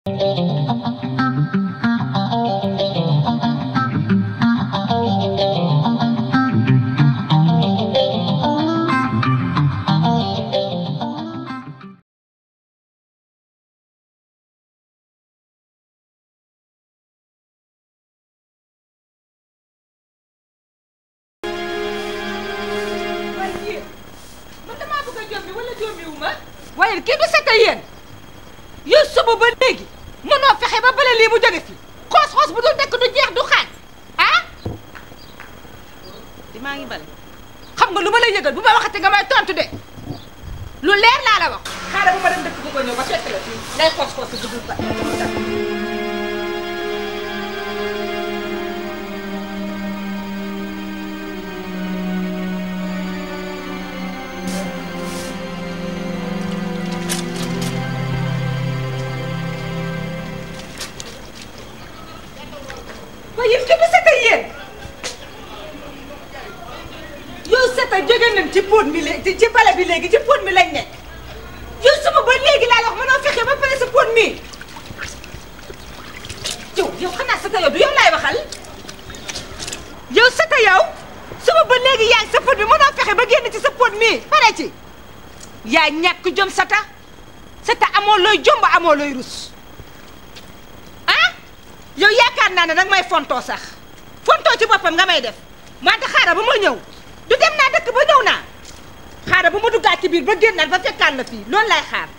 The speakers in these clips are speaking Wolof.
waaye yéen man damaa bëgg a jommi wala jommiwu ma waaye kii du seta yéen yow suba ba léegi mënoo fexe ba bale lii mu jóge fi xoos-xoos bu dul dekk du jeex du xaaj ah di maa ngi bale xam nga lu ma lay yëgal bu ma waxate nga may tontu de lu leer laa la wax xaaral bu ma dem dëkk bu ko ñëw ba fekk la fii ngay xoos-xoos bu dul ba waaye yéen kii du seta yéen yow seta jóge nañ ci póot mi léegi ci bale bi léegi ci póot mi lañ nekk yow suba ba léegi laa la wax mënoo fexe ba pare sa póot mi yow yow xanaa seta yow du yow laay waxal yow seta yow suba ba léegi yaa ngi sa póot bi mënoo fexe ba génn ci sa póot mi pare ci yaa ñàkk jom seta seta amoo looy jomb amoo looy rus ah yow yaakaar naa ne nag may fontoo sax fontoo ci boppam nga may def wante xaaral ba ma ñëw du dem naa dëkk ba ñëw naa xaaral ba ma duggaat ci biir ba génnaat ba fekkaan la fii loolu lay xaar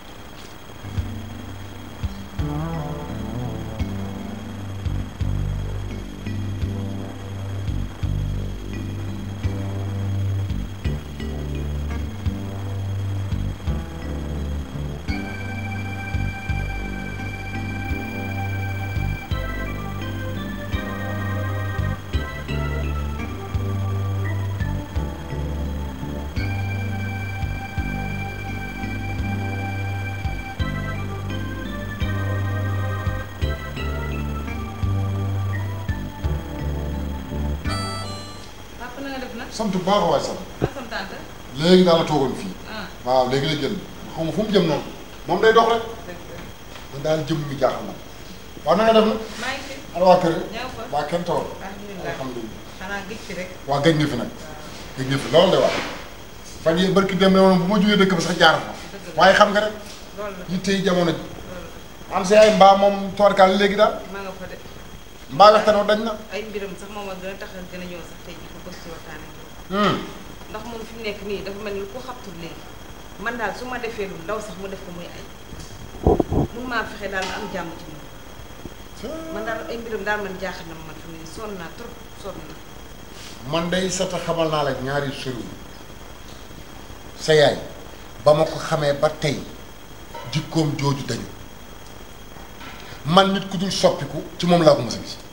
papa na nga def nag sant bu baax a waay sant maa sam tante léegi daal la toogoon fii ah waaw léegi la génn xaw ma fu mu jëm noonu moom day dox rek dëgg la man daal jëm mi jaaxal na waaw na nga def nag maa ngi fi ana waa kër ñëw fa waa kenn tawal alhamdulilah alhamdulilah xanaa gëj fi rek waa gëj nga fi nag gëj nga fi loolu de wax fan yii barki dem ne woon bu ma jógee dëkk ba sax jaar fa waaye xam nga rek loolu la yitte yi jamono ji loolu am sa yaay mbaa moom toorkaal léegi daal maa nga fa de mbaa waxtaan wa dañ na ay mbiram sax moom a gën a tax a gën a ñëw sax tey ji ko bëgg ci waxtaane Hmm. ndax moom fi mu nekk nii dafa mel ni lu ko xabtul léegi man daal su ma defee lu ndaw sax mu def ko muy ay mun maa fexe daal ma am jàmm ci moom man daal ay mbiram daal man jaaxal na ma man fi mu ne sonn naa trop sonn na man day sata xamal naa la ñaari sëriñ sa yaay ba ma ko xamee ba tey jikkoom jooju dañu man nit ku dul soppiku ci moom laa ko mës a gis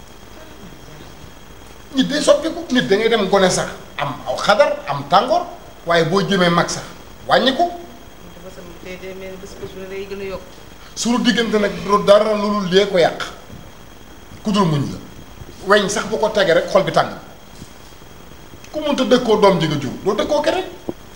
nit day soppiku nit da ngay dem gone sax am aw xadar am tàngoor waaye boo jëmee mag sax wàññi ko dafa sam tey day mel ni bés bés bu ne day gën a yokk suñu diggante nag du dara lu dul lee ko yàq ku dul muñ la weñ sax bu ko tegee rek xol bi tàng ku munta dëkkoo doom ji nga jur doo dëkkoo keneen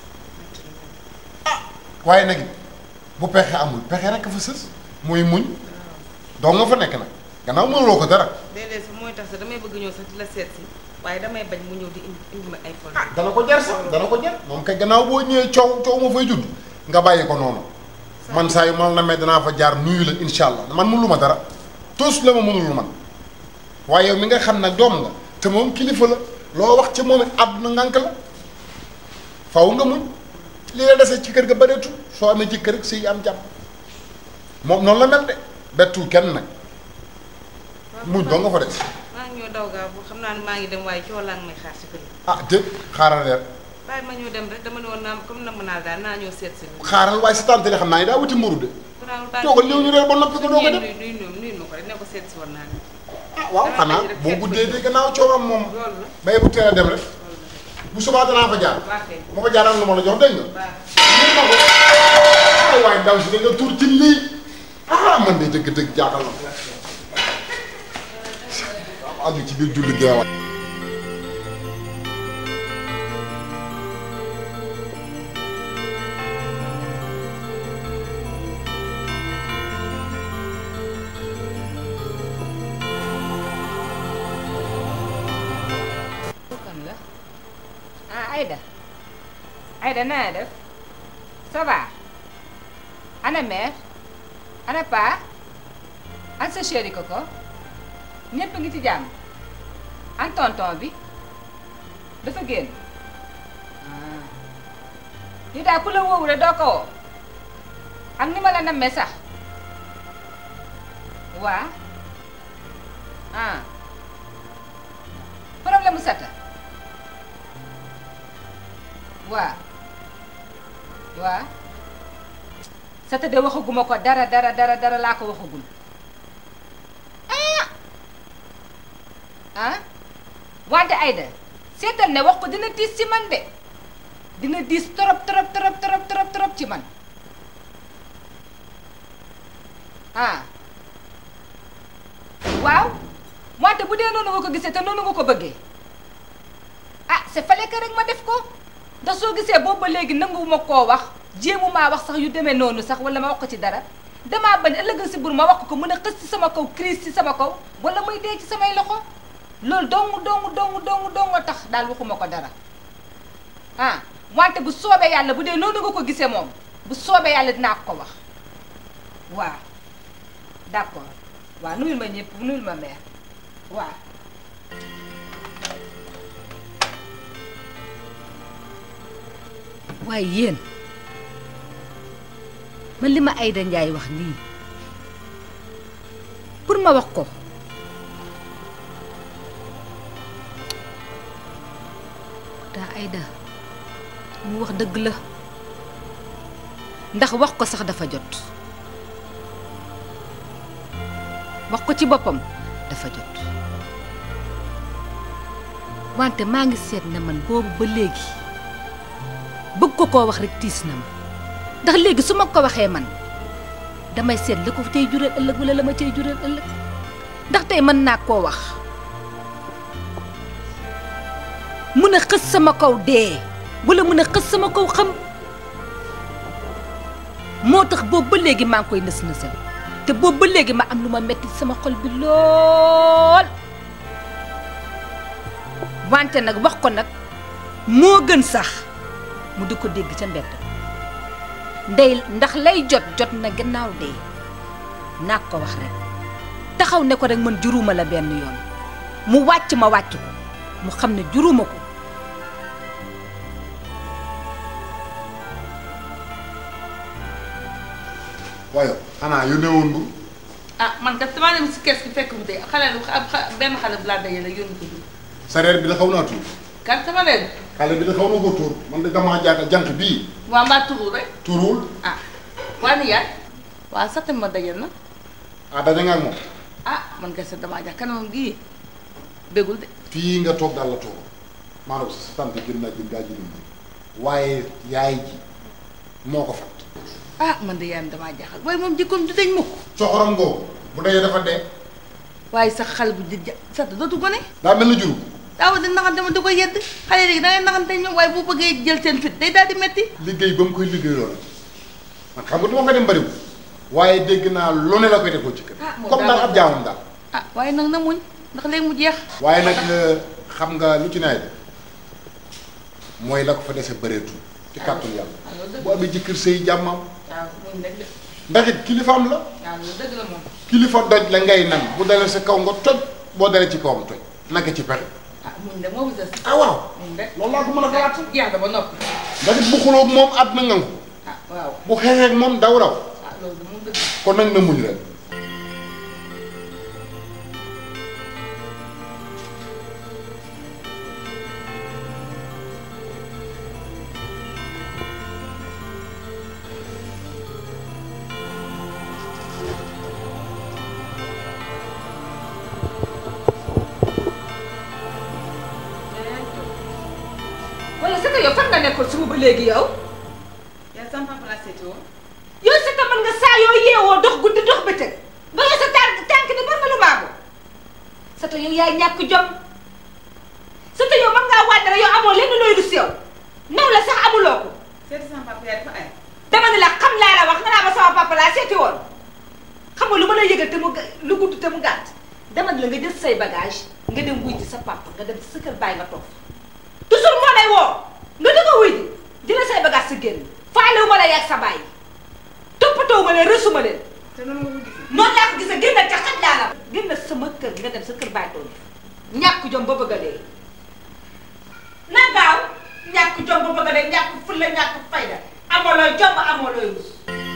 ah waaye nag bu pexe amul pexe rek fa sës mooy muñ doo nga fa nekk nag gannaaw mënuloo ko dara léeg-léeg sax mooy tax sax damay bëgg ñëw sax di la seet si waaye damay bañ mu ñëw di indi indi ma ay fol ah dana ko jar sax dana ko jar moom kay gannaaw boo ñëwee coow coow ma fay judd nga bàyyi ko noonu man saa yu mal na mais danaa fa jaar nuyu la insha allah man mënulu ma dara tos la ma mënul man waaye yow mi nga xam nag doom nga te moom kilifa la loo wax ci moom it àdduna ngànk la faw nga muñ li la dese ci kër ga bëreetul soo amee ci kër gi sëy am jàmm moom noonu la mel de bettul kenn nag muñ doo nga fa des maa ngi ñëw daw gaaw bu xam naa ne maa ngi dem waaye coow laa ngi may xaar si kër yi ah déet xaaral reer bàyyi ma ñëw dem rek dama ne woon naa comme namm naa daal naa ñëw seet si la xaaral waaye si tante xam naa ni daa wuti mburu de garaawul bàyyi toogal ñëw ñu reer ba noppi ko doo ko nuyu def nuyu nuyu nuyu ma ko rek ne ko seet si woon naa ne ah waaw xanaa boo guddee de gannaaw coowam moom loolu la bay bu teel a dem rek loolu la bu subaa danaa fa jaar baax kay ma fa jaaraan lu ma la jox dégg nga baax ñun ma ko ay waay ndaw si da nga tuur ci lii ah man de dëgg-dëgg jaaxal na waaw àgg ci biir julli geewaat Aïda Aïda na nga def ça va ana mère ana pa an sa chéri Coco ñépp a ngi ci jàmm an tonton bi dafa génn ah li daal ku la woowu rek doo ko woo ak ni ma la nammee sax waa ah problème mu sata waa waa sata de waxaguma ko dara dara dara dara laa ko waxagul ah ah wante Aïda seetal ne wax ko dina diis ci man de dina diis torop torop torop torop torop torop ci man ah waaw wante bu dee noonu nga ko gisee te noonu nga ko bëggee ah c'est fallait que rek ma def ko ndax soo gisee boobu ba léegi nanguwuma koo wax jéemu maa wax sax yu demee noonu sax wala ma wax ko ci dara damaa bañ ëllëg si bur ma wax ko mën a xës ci sama kaw crise ci sama kaw wala muy dee ci samay loxo loolu dong dong dong dong dong tax daal waxuma ko dara ah wante bu soobee yàlla bu dee noonu nga ko gisee moom bu soobee yàlla dinaa ko ko wax waaw d'accord waaw nuyul ma ñëpp nuyul ma mère waaw waaye yéen man li ma Aïda Ndiaye wax nii pour ma wax ko daa Aïda mu wax dëgg la ndax wax ko sax dafa jot wax ko ci boppam dafa jot wante maa ngi seet ne man boobu ba léegi bëgg ko koo wax rek tiis na ma ndax léegi su ma ko waxee man damay seet la ko cay jural ëllëg wala la ma cay jural ëllëg ndax tey mën naa koo wax mun a xës sama kaw dee wala mun a xës sama kaw xam moo tax boobu ba léegi maa ngi koy nës nësal te boobu ba léegi ma am lu ma metti sama xol bi lool wante nag wax ko nag moo gën sax mu di ko dégg ca mbedd ndey ndax lay jot jot na gannaaw dee naa ko wax rek taxaw ne ko rek man juruma la benn yoon mu wàcc ma wàcc ko mu xam ne juruma ko waaye xanaa yónnee woon bu ah man kat damaa dem si kees gi fekk mu dee xale lu ab xa- benn xale bu laa dajale yónni ko dugg sareer bi da xaw naa tuur kan sama leen xale bi da xaw na ko tuur man de damaa jaagal jant bii waa mbaa turu rek tuurul ah waa ni yaay waa sax tamit ma dajal na ah daje nga ak moom ah man kay sax damaa jax kanamam gii bégul de fii nga toog daal la toog maanaam sa tante gën naa gën gaa jëriñ waaye yaay ji moo ko fat ah man de yaayam damaa jaaxal waaye moom jikkoom du dañ mukk coxoram googu bu dee dafa dee waaye sax xale bu di ja sax dootu gone daa mel na juru daaw di naxante ma di ko yedd xale léegi da ngay naxante ñoom waaye bu bëggee jël seen fit day daal di metti liggéey ba mu koy liggéey loolu man xam nga du ma fa dem bëriwul waaye dégg naa lu ne la koy defoo ci kër Ah, moom comme daal daal ab jaamam daal ah waaye nag na muñ ndax léegi mu jeex waaye nag xam nga lu ci nawet mooy la ko fa dese bëreetul ci kàttul yàlla ah loolu dëgg bu amee jëkkër sëy jàmmam waaw muñ rek de ndax it kilifaam la waaw loolu dëgg la moom kilifa doj la ngay nan bu dalee sa kaw nga toj boo dalee ci kawam toj naka ci pexe ah muñ de moo fi des ah waaw muñ rek loolu laa ko mën a xalaat jeex na ba noppi ndax it bu xuloo ak moom àdduna ngangu ah waaw bu xeexee ak moom daw raw ah loolu de moom dëgg kon nag na muñ rek wala c'est que yow fan nga nekkoon suba ba léegi yow yaa sama papa laa seeti woon yow c'est que mën nga saa yoo yeewoo dox guddi dox bëccëg ba nga sa tànk tànk ni bar ma lu baago c'est que yow yaay ñàkk jom c'est que yow mën ngaa wàññi rek yow amoo lenn looy rus yow naw la sax amuloo ko seeti sama papa yaa dafa ay dama ne la xam laa la wax nga naa ma sama papa laa seeti woon xam nga lu ma la yëgal te mu ga- lu gudd te mu gàtt dama ne la nga jël say bagage nga dem wuy ci sa papa nga dem ci sa kër bàyyi nga toog fa toujours moo lay woo nga dëgg wuy ji jëla say bagage si génn faalewu ma la yàgg sa bàyyi toppatoo ma leen rësuma leen te noonu nga ko gisee. noonu laa ko gisee génn ca xaj laa la génn sama kër nga dem sa kër bàyyi tool ñàkk jom ba bëgg a dee na gaaw ñàkk jom ba bëgg a dee ñàkk fulla ñàkk fayda amoo looy jom amoo looy rus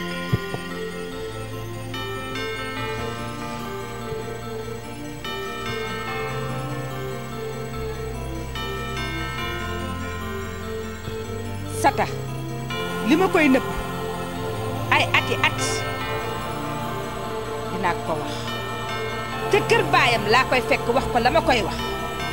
sata li ma koy nëbb ay ati at dinaa ko wax te kër baayam laa koy fekk wax ko la ma koy wax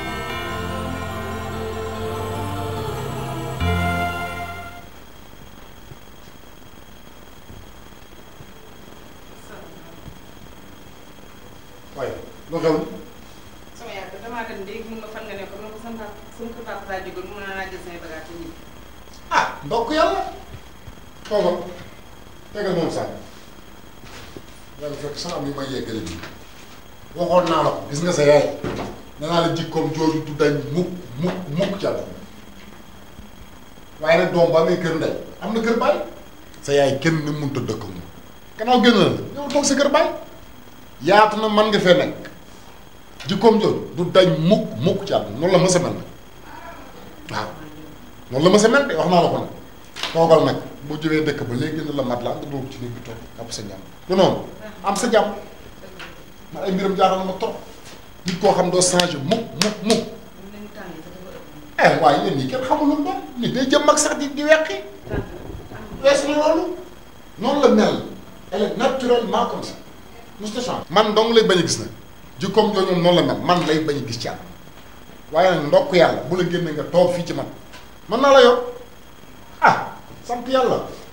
waaye lu xew sama yaay damaa dem léegi mun ma fan nga ne ko man ko sama papa sama kër papa laa jógoon mun naa jël samay bagages te ñibbi. ah ndokk yàlla toogal tegal moom sànni yàlla fekk sax am yu may yeggale nii waxoon naa la ko gis nga sa yaay nee naa la jikkoom jooju du dañ mukk mukk mukk ci àdduna waaye nag doom ba amee kër ndey am na kër baay sa yaay kenn ni mënut a dëkk moom gannaaw génn na la yow toog sa kër baay yaatu na man nga fee nekk jikkoom jooju du dañ mukk mukk ci àdduna noonu la mës a mel waaw noonu la ma sa mel de wax naa la ko nag toogal nag boo jëwee dëkk ba léegi na la mat laa nga dugg ci néeg bi toog jàpp sa jàmm du noonu am sa jàmm man ay mbiram jaaxal na ma trop nit koo xam doo changé mukk mukk mukk mun nañu tàng te dafa ëpp. eh waaye yéen ñii kenn xamul lu doon nit day jëm mag sax di di weqi tàng tàng. wees na loolu noonu la mel elle est naturellement comme ça musta change man dong lay bañ a gis nag jikkoom jooju moom noonu la mel man lay bañ a gis ci àll waaye nag ndokk yàlla bu la génne nga toog fii ci man mën naa la yor ah sant yàlla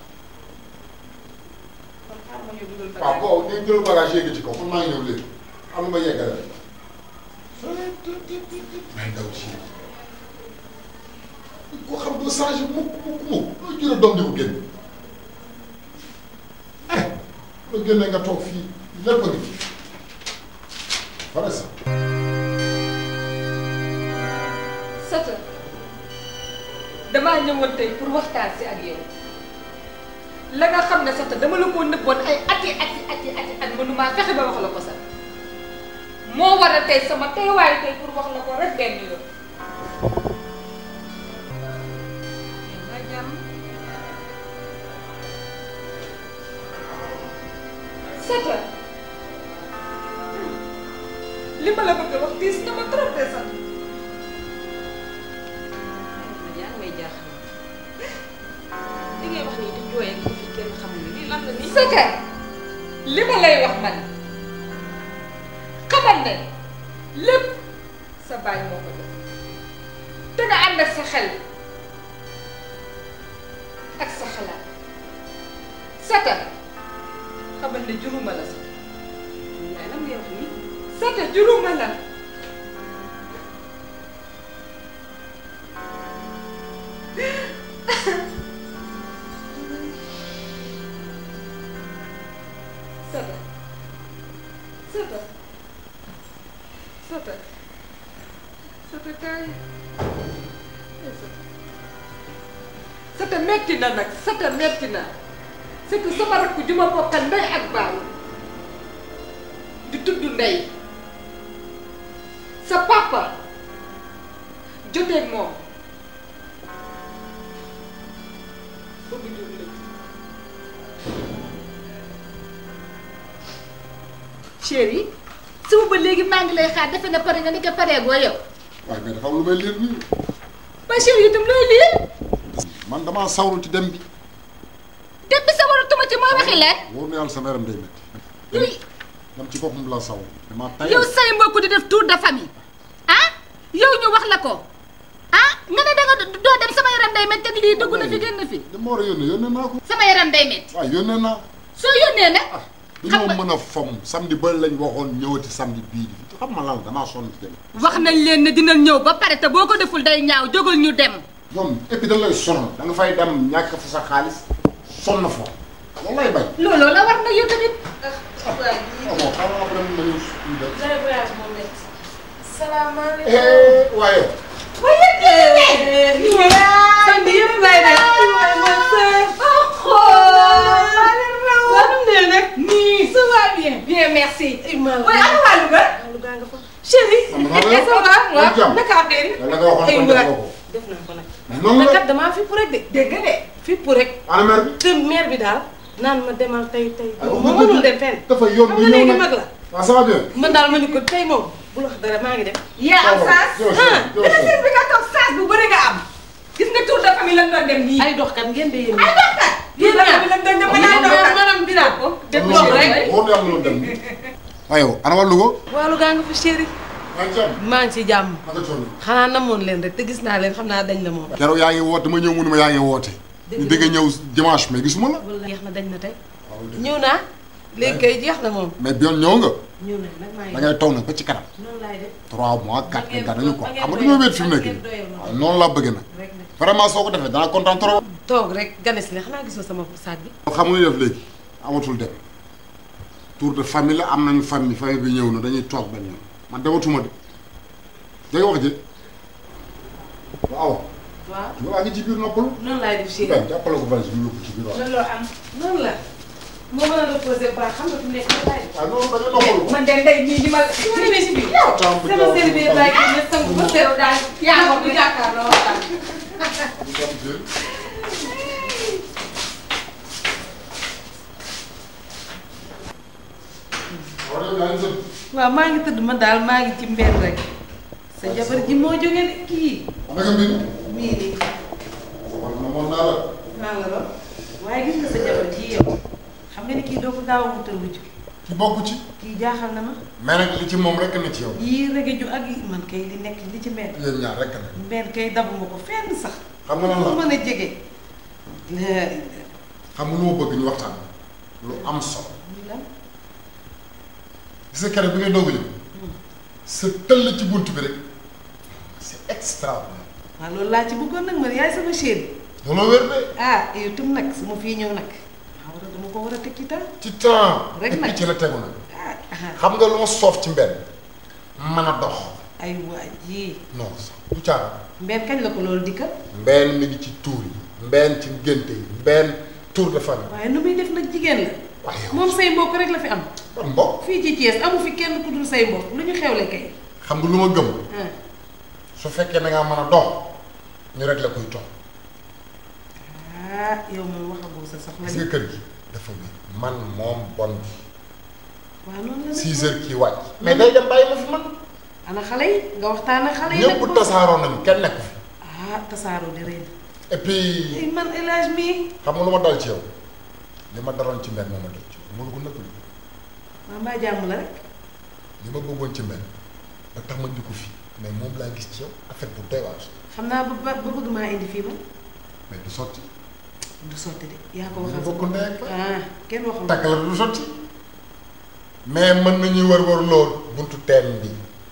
kon xaaral ma ñëw dugal waaw bagage. boo ngeen jël bagage yéegi ci kaw man maa ngi ñëw léegi am na ma yeggale rek may daw ci koo xam doo changé mukk mukk mukk loo jëlee doom di ko génn eh loo génnee nga toog fii lépp a ngi fi voilà ça sata damaa ñëwoon tey pour waxtaan si ak yow la nga xam ne sata dama la ko nëbboon ay ati ati ati ati at mënumaa fexe ba wax la ko sax moo war a tey sama teewaay tey pour wax la ko rek benn yoon nga jàmm. sata li ma la bëgg a wax diis na ma trop de sax yaa ngi may jaaxal. li ngay wax nii di jooy ak fi kenn xamul ni lii lan la nii. sata li ma lay wax man xamal ne lépp sa baay moo ko def te nga ànd ak sa xel ak sa xalaat sata xamal ne juruma la sata yaay lan ngay wax nii. sata juruma la sata sata sata sata kaay sata metti na nag sata metti na c'est que sama rakk ju ma bokkal ndey ak baay di tudd ndey sa papa joteeg moom ba mu jur la chéri suba ba léegi maa ngi lay xaar defe na pare nga ni ko paree goo yow waaye mais dafa am lu may liir nii ba chéri itam looy lii man damaa sawru ci dem bi dem bi sa waratuma ci mooy waxi leen wóor na yàlla sama yaram day métti yow dam ci boppam la saw damaa tay yow say mbokk di def tour de famille ah yow ñu wax la ko ah nga ne danga doo dem sama yaram day métti ak lii dugg na fi génn fi dama war a yónnee yónnee naa ko sama yaram day métti waaw yónnee naa soo yónnee nag ah Xam dañoo nga- mën a fomm samedi ba lañ waxoon ñëwati samedi bii di xam ma lan la damaa sonn ci dem wax nañ leen ne dinañ ñëw ba pare te boo ko deful day ñaaw jógal ñu dem ñoom et puis dañ lay sonn da nga fay dem ñàkk fa sa xaalis sonn fa loolu lay bañ looloo la war na yow tamit ah waaye ah bon xaaral après ma ñëw ñu dem J'avais voyage moom métti. salaamaaleykum. Eh, waaye waaye lépp lay def. waaw nu mu nee nag. nii ça va bien. bien merci. Imaam waaye ana waa Louga. Louga nga fa. chéri. ça va Yaa ngi jàmm. naka affaire yi. la nga waxoon kon def nga ko. def naa ko nag. mais noonu mais la kat damaa fipp rek de. dégg nga de. fipp rek. ana mère bi. te mère bi daal naan ma demal tey tey. Ah, moom wax mënul dëgg. dem fenn. dafa yomb xam nga léegi nag. mag la. waaw ça va bien. man daal ma ni ko tey moom bu la wax dara maa ngi dem. yaa am saas. yow ah yow dina seen bi nga toog saas bu bëri nga am. gis nga tour de famille lan doon dem nii. ay doxkat ngeen de yéen ay doxkat. tour de famille lan doon dem ba naan doxkat. maanaam biraat ko. dem loolu dox rek rek. wóor na yàlla loolu dem. waaye yow ana waa Louga. waa Louga nga fa chéri. maa ngi jàmm. maa ngi ci jàmm. naka coono. xanaa namoon leen rek te gis naa leen xam naa dañ la moom. keroog yaa ngi woote ma ñëw mu ne ma yaa ngi woote. ñu dégg ñëw dimanche mais gisuma la. wala jeex na dañ na tey. waaw dëgg. ñëw naa. léegi kay jeex na moom. mais bi yoon ñëw nga. ñëw na nag maa ngi da ngay toog nag ba ci kanam. noonu laay def. 3 mois 4 ngeen mois dañu ko ba ngeen xam nga doyal- dañoo wéet fi mu ba nekk ngeen nii. doyal waaw noonu laa bëgg nag. rek nag vraiment soo ko defee danaa kontaan trop. toog rek ganes la xanaa gisoo sama saag bi. xam nga ñu def léegi amatul dem tour de famille la am nañu famille famille bi ñëw na dañuy toog benn yoon man dematuma de dégg nga wax ji waaw waaw ñu waa ngi ci biir noppalu noonu laay def chéri. ben jàppale ko valise bi yóbbu ci biir waaw looloo am. noonu la. moo mën a reposer baax xam nga fi mu nekk nii laay def. waaw noonu da ngay noppalu man de ndey mii di ma. su ma demee si biir. temps bi sama sëriñ bi laay génne sangu ba seet. daal yaa ngi ko jàkkaarloo waxtaan. waaw maa ngi tëdd man daal maa ngi ci mbedd rek. sa jabar ji moo jógee de kii. naka mbir mii nii. man na moon naa la maa nga lool. waaye gis nga sa jabar ji yow. xam nga ni kii doo ko gaaw a wutal wujj. ki bokk ci kii jaaxal na ma. mais nag li ci moom rek na ci yow yii rege ju ak yi man kay li nekk li ci mbedd. yéen ñaar rek na mbedd kay dabuma ko fenn sax. xam nga lan fu la mën a jege. la xam nga lu ma bëgg ñu waxtaan lu am solo lan gis nga keroog bi ngay doog a ñëw sa tëll ci bunt bi rek c'est extraordinaire waaw loolu laa ci bëggoon nag man yaay sama chéri. looloo wér de ah yow tam nag su ma fii ñëw nag. maa war a dama ko war a teg ci temps. ci temps Rek et puis nag. ci la tegu nag ah ah xam nga lu ma soof ci mbenn mën a dox ay waa ji non sax du caaxaan mbeen kañ la ko loolu dikkal. mbenn mi ngi ci tuur yi mbenn ci ngénte yi mbenn tour de famille waaye nu muy def nag jigéen la. waaye yow moom say mbokk rek la fi am. ban mbokk fii ci Thiès amu fi kenn ku dul say mbokk lu ñu xewle kay. xam nga lu ma gëm ah su fekkee da ngaa mën a dox ñu rek la koy toog ah yow moom waxagoo sa soxla gis ni. nga kër gi dafa wér man moom bon bi waaw noonu la nag. six heures kii wàcc mais day dem bàyyi ma fi man ana xale yi nga waxtaan ak xale yi. nag ñëpp ba- tasaaroo nañu kenn nekk fi ah tasaaroo di rëy na. et puis ay man El Hadj mii. xam nga lu ma dal ci yow li ma daloon ci mbenn moo ma dal ci yow mënu ko nëbb li maa mbaa jàmm la rek. li ma bëggoon ci mbenn ba tax ma di ko fii mais moom laa gis ci yow affaire bu doy waar xam naa ba ba ba bëgg maa indi fii ma. mais du sotti du sotti de yaa ko ñu waxal bokk ndey ak baay. ah kenn waxul. takk la du sotti mais mën nañuy wër wër lool buntu teen bi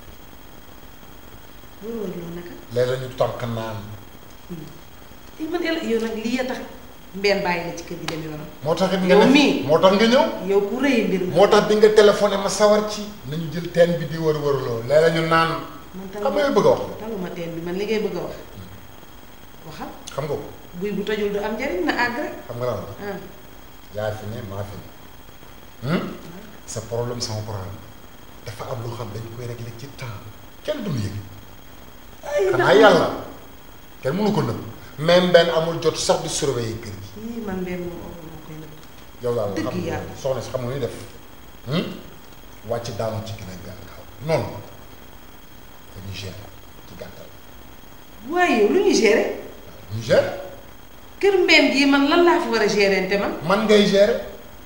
loolu war loolu naka. léeg-léeg ñu tànk naan ay man El yow nag lii ya tax mbeen bàyyi la ci kër gi dem yoonam. moo tax it nga Yow ne mii. moo tax nga ñëw yow ku rëy mbir mi. moo tax bi nga téléphoné ma sawar ci nañu jël teen bi di wër wër lool léeg-léeg ñu naan man xam nga bëgg a wax taluma teen bi man li ngay bëgg a wax waxal xam nga ko buy bu tojul du am njariñ na àgg rek xam nga lan la ah yaa fi ne maa fi ne hmm? sa problème sama problème dafa am lu xam dañ koy régler ci temps kenn du ñu yëg ay xanaa yàlla kenn mënu ko nëbb même benn amul jot sax di surveiller kër gi yii man mbeen moom moo koy nëbb yow daal Dëgg xam nga yàlla. soxna si xam nga ni def hmm? wàcc daanu ci gën a gaaw noonu ko ñu gérer ci gàttal waaye yow lu ñuy gérer ñu gérer kër mbeen gii man lan laa fi war a gérer te man man ngay gérer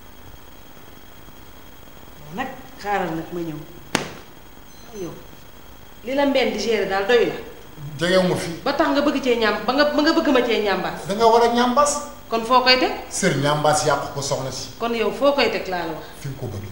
nag xaaral nag ma ñëw yow li la mbeen di gérer daal doy la jegewu ma fi ba tax nga bëgg cee ñaam ba nga ba nga bëgg ma cee ñambaas da nga war a ñambaas kon foo koy teg sër ñambaas yàqu ko soxna si kon yow foo koy teg laa la wax fi nga ko bëgg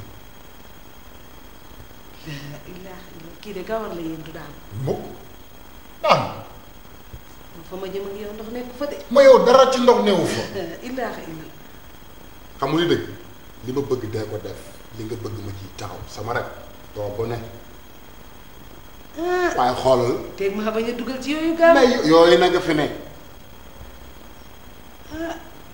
ilaa ilaa kii de gawar la yéen du daal mukk daan fa ma jëm ak yow ndox nekk fa de ma yow dara ci ndox newu fa ilaa ilaa xam nga li dëgg li ma bëgg dee ko def li nga bëgg ma ciy taxaw sama rek doo ko ne waaye xoolal teeg ma bañ a dugal ci yooyu gaaw mais yooyu na nga fi ne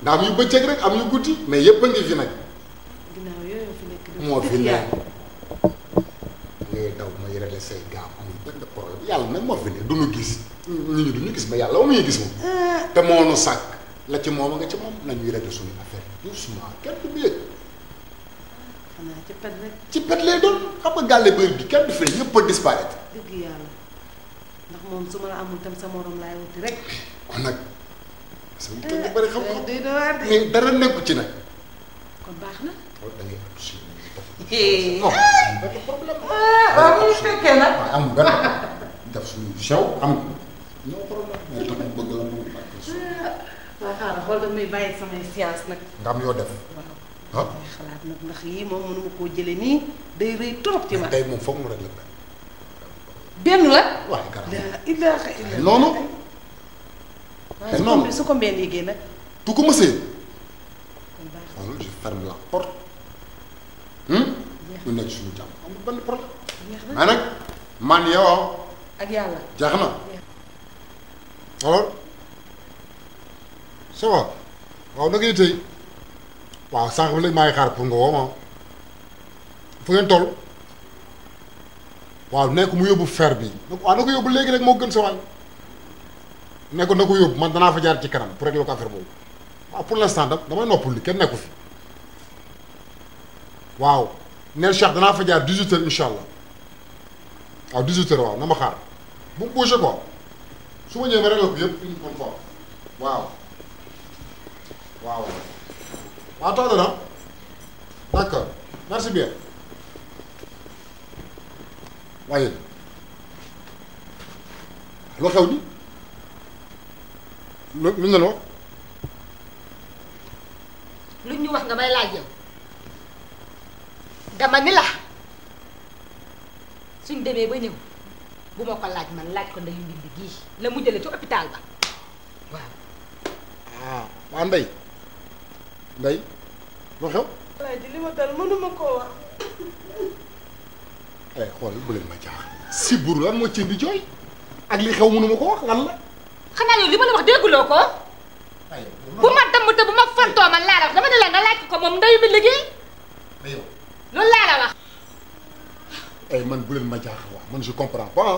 ndax am yu bëccëg rek am yu guddi mais yëpp a ngi fi nag ginnaaw yooyu fi nekk di moo fi dëgg ne yàlla. ngay daw may régler say gaam amul benn problème yàlla nag moo fi ne du ñu gis nit ñi du ñu gis mais yàlla amuñu gis moom te moo nu sàkk la ci moom a nga ci moom nañuy régler suñu affaire doucement kenn du yëg xanaa ci pet rek ci pet lay doon xam nga gàlle bëri bi kenn du fi ne ñëpp a disparaître dëgg yàlla ndax moom su ma la amul tam sa morom laay wuti rek. kon nag sama kër gi bëri xam-xam day doy waar de. mais dara nekku ci nag kon baax na. wala da ngay am si Eh. non amul benn problème waaw bu ñu fekkee nag. waaw amul benn def suñu sew am ñoo problème mais tax bëgg la mu waaw xaaral xool damay bàyyi samay science nag. nga am yoo def waaw ah may xalaat nag ndax yii moom mënuma koo jële nii day rëy trop ci ma. tey moom foog mu rek la benn la. waaye garab la ilaha illa noonu waaye su noonu. ko su ko mbeen yéegee nag. tu ko mësee kon baax na xoolal je ferme la porte hum ñu nekk suñu jàmm amul benn problème jeex na mais nag man yow ak yàlla. jeex na alors ça va waaw na ngay tey waaw sànq ba léegi maa ngi xaar pour nga woo ma fu ngeen toll waaw nekk mu yóbbu fer bi waaw na ko yóbbu léegi rek moo gën sa waay ne ko na ko yóbbu man danaa fa jaar ci kanam pour régler ko affaire boobu waaw pour l'instant da damay noppul li kenn nekku fi waaw neel Cheikh danaa fa jaar 18 heures incha allah waaw 18 heures waaw na ma xaar bu mu bougé quoi su ma ñëwee ma réglé ko yëpp une bonne fois waaw waaw waaw tax na d'accord merci bien waaye loo xew ni lu lu ñu la wax lu ñu wax nga may laaj yow dama ni la suñ demee ba ñëw bu ma ko laaj man laaj ko ndeyu mbindi gii la mu jële ci hôpital ba waaw ah waa ndey ndey loo xew alaaji li ma dal mënuma koo wax. eh xool bu leen ma jaax si buru lan moo ci di jooy ak li xew mënuma ko wax lan la xanaa yow li ma la wax dégguloo ko ay bu ma damm te bu ma fantoo man laa la wax dama ne la nga laaj ko moom ndeyu mbindi gii yow loolu laa la wax eh man bu leen ma jaax waa man je comprends pas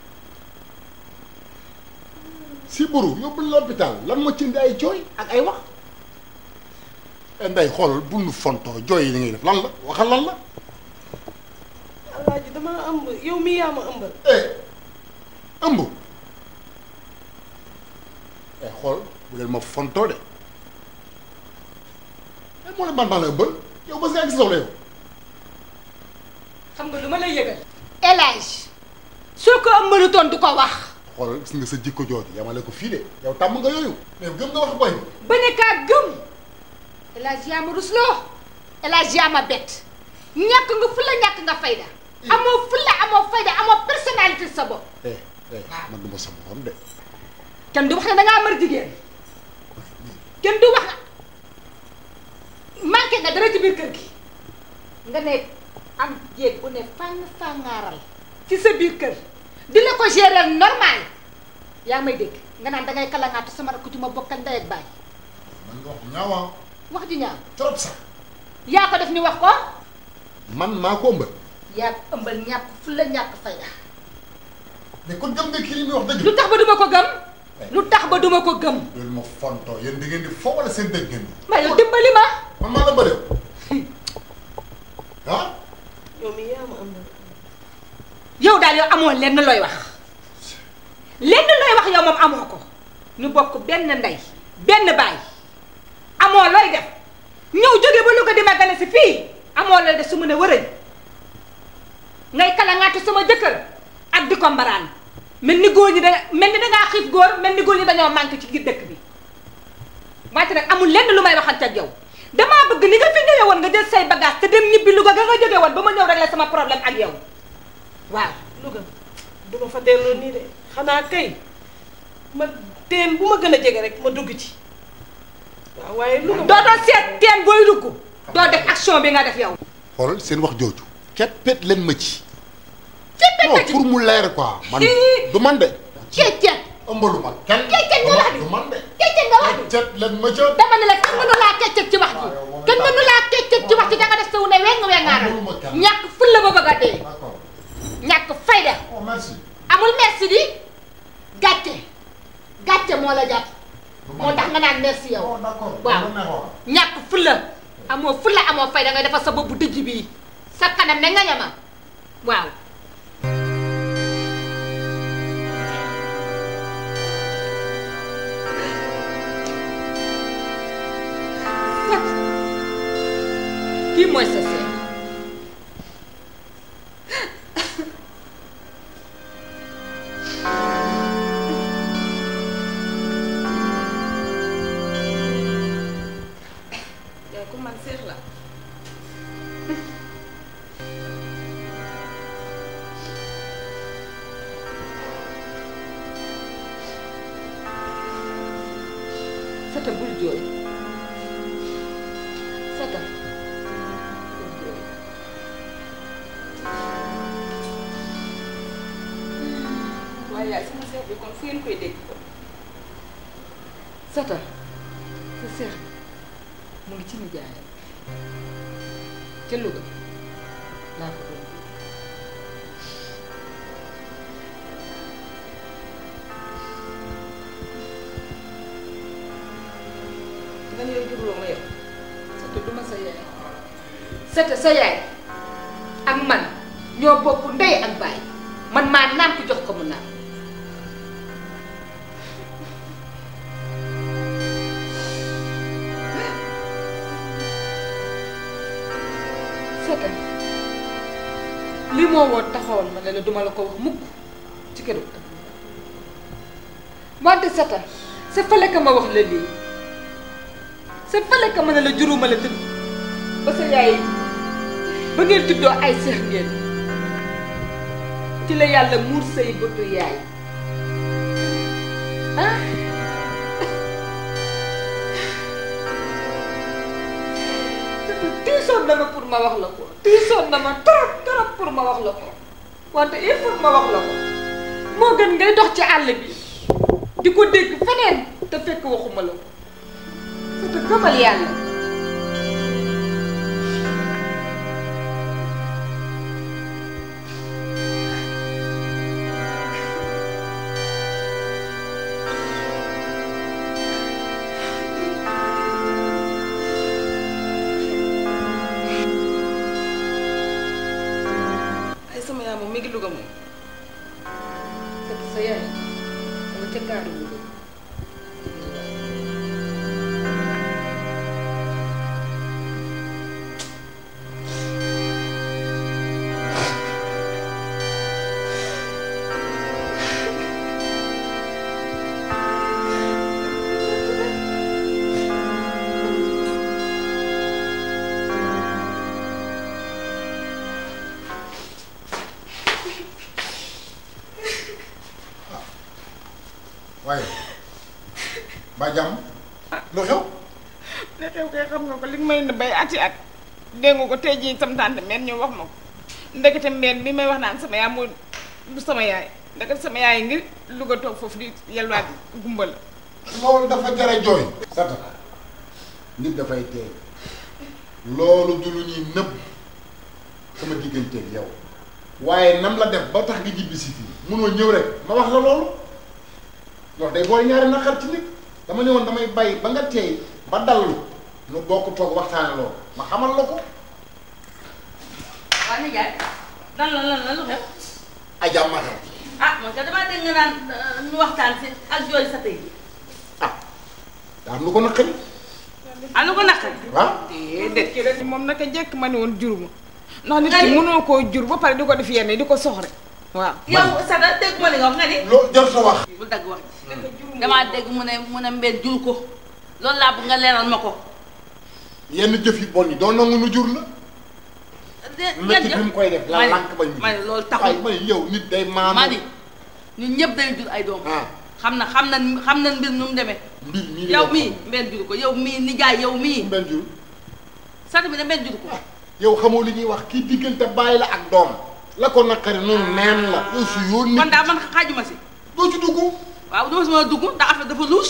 si buru yóbbu l'hôpital lan moo ci indi ay jooy ak ay wax eh ndey xoolal bul nu fontoo jooy yi li ngay def lan la waxal lan la alaaji dama ëmb yow mii yaa ma ëmbal. eh ëmb eh xool bu leen ma fontoo de eh moo ne man maa la ëmbal yow ba si ak si soxla yow xam nga lu ma lay yëgal El Hadj soo ko ëmbalutoon du ko wax xoolal gis nga sa jikko jooju yamale ko fii de yow tàmm nga yooyu mais gëm nga wax boy bañ a kaa gëm El Hadj yaa ma rusloo El Hadj yaa ma bett ñàkk nga fulla ñàkk nga fayda amoo fulla amoo fayda amoo personnalité sa bopp eh eh man du ma sa morom de kenn du wax ne dangaa mër jigéen kenn du wax manqué nga dara ci biir kër gi nga ne am jéeg bu ne fàng fàngaaral ci sa biir kër di la ko gérer normal yaa may dégg nga naan dangay kalangaatu sama rakk ci ma bokkal ndey ak baay man nga wax ñaawaa wax ji ñaaw trop sax yaa ko def ni wax ko man maa ko ëmbal yaa ko ëmbal ñàkk fu la ñàkk fayda mais kon gëm nga kii li muy wax dëgg lu tax ba duma ko gëm lu tax ba duma ko gëm loolu ma fontoo yéen di ngeen di fo wala seen dëgg ngeen di ma yow dimbali ma man maa la bëre ah yow mii yaa ma ëmbal. yow daal yow amoo lenn looy wax lenn looy wax yow moom amoo ko ñu bokk benn ndey benn baay amoo looy def ñëw jóge ba Louga di ma gane si fii amoo looy def su mu ne wërëñ ngay kalangaatu sama jëkkër ak di ko mbaraan mel ni góor ñi da mel ni dangaa xiif góor mel ni góor ñi dañoo manqué ci biir dëkk bi wante nag amul lenn lu may waxante ak yow damaa bëgg ni nga fi ñëwee woon nga jël say bagage te dem ñibbi Louga ga nga jóge woon ba ma ñëw régler sama problème ak yow waaw Louga du ma fa delloo nii de xanaa kay ma teen bu ma gën a jege rek ma dugg ci waaw waaye Louga doo doon seet teen booy dugg doo def action bi nga def yow. xoolal seen wax jooju keppet leen ma ci fépp non a ci pour mu leer quoi man Hi. du man de ceet ceet ëmbalu ma kenn ceet ceet nga wax du ni man de ceet ceet nga nga wax ji cet leen ma ca dama ne la kenn mënu laa keccet ci wax ji kenn mënu laa keccet ci wax ji danga def sa wu ne weng wengaaral Amuluma kenn. ñàkk fulla ba bëgg a dee d'accord ñàkk fayda oh merci amul merci di gàcce gàcce moo la jàpp moo tax nga naan merci yow oh d'accord waaw dama neexoon. ñàkk fulla amoo fulla amoo fayda ngay defar sa bopp bu dëj bii sa kanam ne nga ñama waaw kii mooy sa seet yaay ku man seex la Sata bul jooy Sata bul jooy waaye yaay sama seex bi kon fu ngeen koy dégg kon Sata sa seex mu ngi ci nijaayam ca Louga laa ko doon nga ne yow juruloo ma yow Sata du ma sa yaay Sata sa yaay ak man ñoo bokk ndey ak baay man maa naan ko jox ko mu naan Sata lii moo woon taxawoon ma ne la duma la ko wax mukk ci këru wante Sata sa fale ka ma wax la lii sa fale ka ma ne la juróoma la tudd ba sa yaay ba ngeen tuddoo ay seex ngeen ci la yàlla muur say bëtu yaay ah tiisoon na ma pour ma wax la ko tiisoon na ma trop trop pour ma wax la ko wante il faut ma wax la ko moo gën ngay dox ci àll bi di ko dégg feneen te fekk waxuma la ko te gëmal yàlla ay sama yaay moom mi ngi Louga moom fekk sa yaay danga ca gaaru wu waaye ba jàmm lu xew ne xew kay xam nga ko li may ne bay ati at dégg nga ko tey jii sam tante meen ñëw wax ma ko ndekete mbeen bi may wax naan sama yaay moo du sama yaay ndekete sama yaay ngir Louga toog foofu di yalwaat gumba la loolu dafa jara jooy sata nit dafay teey loolu du lu ñuy nëbb sama digganteeg yow waaye nam la def ba tax nga jibbi si fii munoo ñëw rek ma wax la loolu loolu day boole ñaari naqar ci nit dama ne woon damay bàyyi ba nga teey ba dallu nu bokk toog waxtaane loolu ma xamal la ko waa nijaay lan la lan la lu xew ajaam ma xew ah man ka damaa dégg nga naan ñu waxtaan si ak jooy sa tey ah daa am lu ko naqari ah lu ko naqari waaw déedéet ki rek moom naka jekk ma ne woon juruma ndax nit ki mënoo koo jur ba pare di ko def yenn di ko soxre waaw yow Sada dégg ma li nga wax nga ni loo jar sa wax bu dagg wax damaa dégg mu ne mu ne mbeen jur ko loolu laa bëgg nga leeral ma ko yenn jëf yu bon yi doo nangu nu jur la métti bi mu koy def la lànk bañ ma ne loolu ay taxul ma ne yow nit day maanu ma ni ñun ñëpp dañu jur ay doom ah xam na xam na xam na mbir nu mu demee mbir mii yow mii mbeen jur ko yow mii nijaay yow mii mbel jur Sada bi ne mbeen jur ko yow xamoo li ñuy wax kii diggante bàyyi la ak doom la ko naqari noonu neen la yow su yoon kon nit daal man xaajuma si doo ci dugg waaw dama si mën a dugg ndax affaire dafa louche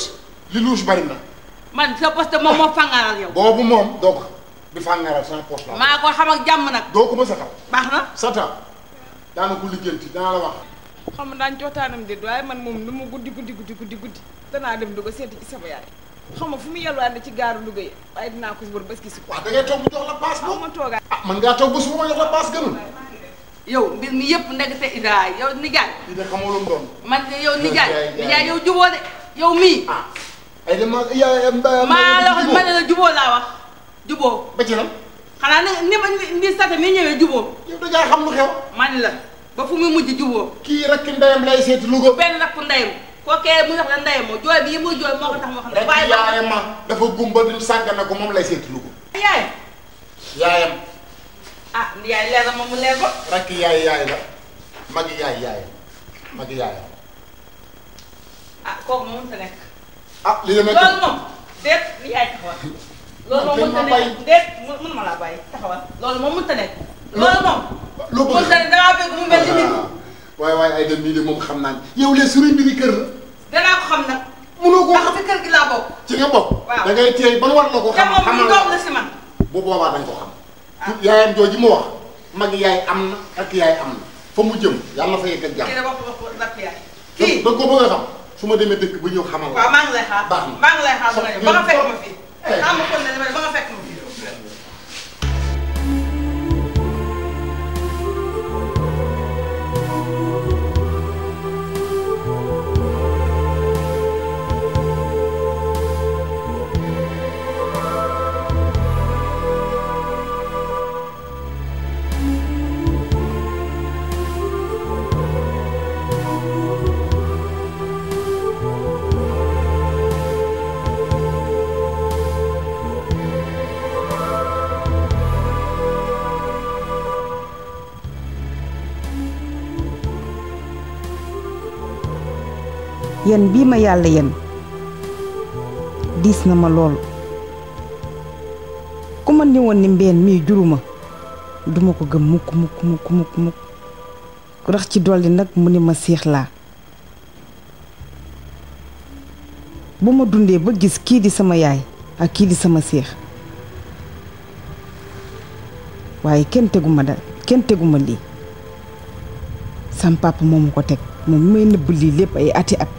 li luus bari na man sa poste moom moo fangaral yow boobu moom doo ko xam di fàngaral sama poche la maa ko xam ak jàmm nag doo ko mës a xam baax na sata daana ko lijjanti danaa la wax xam nga daan cootaanam déet waaye man moom nu mu guddi guddi guddi guddi guddi danaa dem Louga seeti ci sama yaay xam nga fu mu yelwaande ci gaaru Louga yi waaye dinaa ko wër bés ki si ko waaw da ngay toog bu jox la paas xaw boobu ma toogaay ah man ngaa toog ba suba ma jox la paas gënul yow mbir mi yëpp ndekete Ida yow nijaay lii de xamoo lu mu doon man de yow nijaay Yaay, yaay. nijaay yow juboo de yow mii ah ay dama yaa maa la wax ma ne la juboo laa wax juboo ba ci lan xanaa ni ni ma ni sata mi ñëwee juboo yow da ngaa xam lu xew ma ne la ba fu muy mujj juboo kii rek ndeyam lay seeti Louga benn rakku ndeyam kookee mu wax la ndeyam moo jooy bi yi muy jooy moo ko tax moo xam ne rek waaye yaayam ma dafa gumba di sàggane ko moom lay seeti Louga yaay yaayam ah yaay leer na moom mu leer ba rek yaay yaay la magi yaay yaayam magi yaayam ah kooku moom mënta nekk ah li demee loolu moom déet li yaay taxawal loolu moom Dañ ma mënta bàyyi. nekk déet mu- mënuma laa bàyyi taxawal loolu moom mënta nekk loolu moom loo bëgg mënta ne dangaa bëgg mu mel ni nit waaye waaye ay dem nii de moom xam naa ne yow les suñu mbiri kër la danaa ko xam nag mënoo koo ndax xam si kër gi laa bokk ci nga bokk Waaw. da ngay teey ban war la ko te xam moom xamal mu la doom la si man bu boobaa dañ ko xam yaayam jooju mu wax magi yaay am na ak yaay am na fa mu jëm yàlla na fa yegg ak kii jàmm da wax wax rakk yaay da kii da nga ko bëgg a xam su ma demee dëkk ba ñëw xamal waaw la maa ngi lay xaar Baax na. maa ngi lay xaar ba nga ñëw ba nga fekk ma fii Eh. xam nga kon ne ba nga fekk ma fii yen bii ma yàlla yen diis na ma lool ku ma ni woon ni mbeen mii juruma duma ko gëm mukk mukk mukk mukk mukk rax ci dolli nag mu ni ma siix laa bu ma dundee ba gis kii di sama yaay ak kii di sama séex waaye kenn teguma da kenn teguma lii sam papa moo ma ko teg moom mi may nëbb lii lépp ay ati at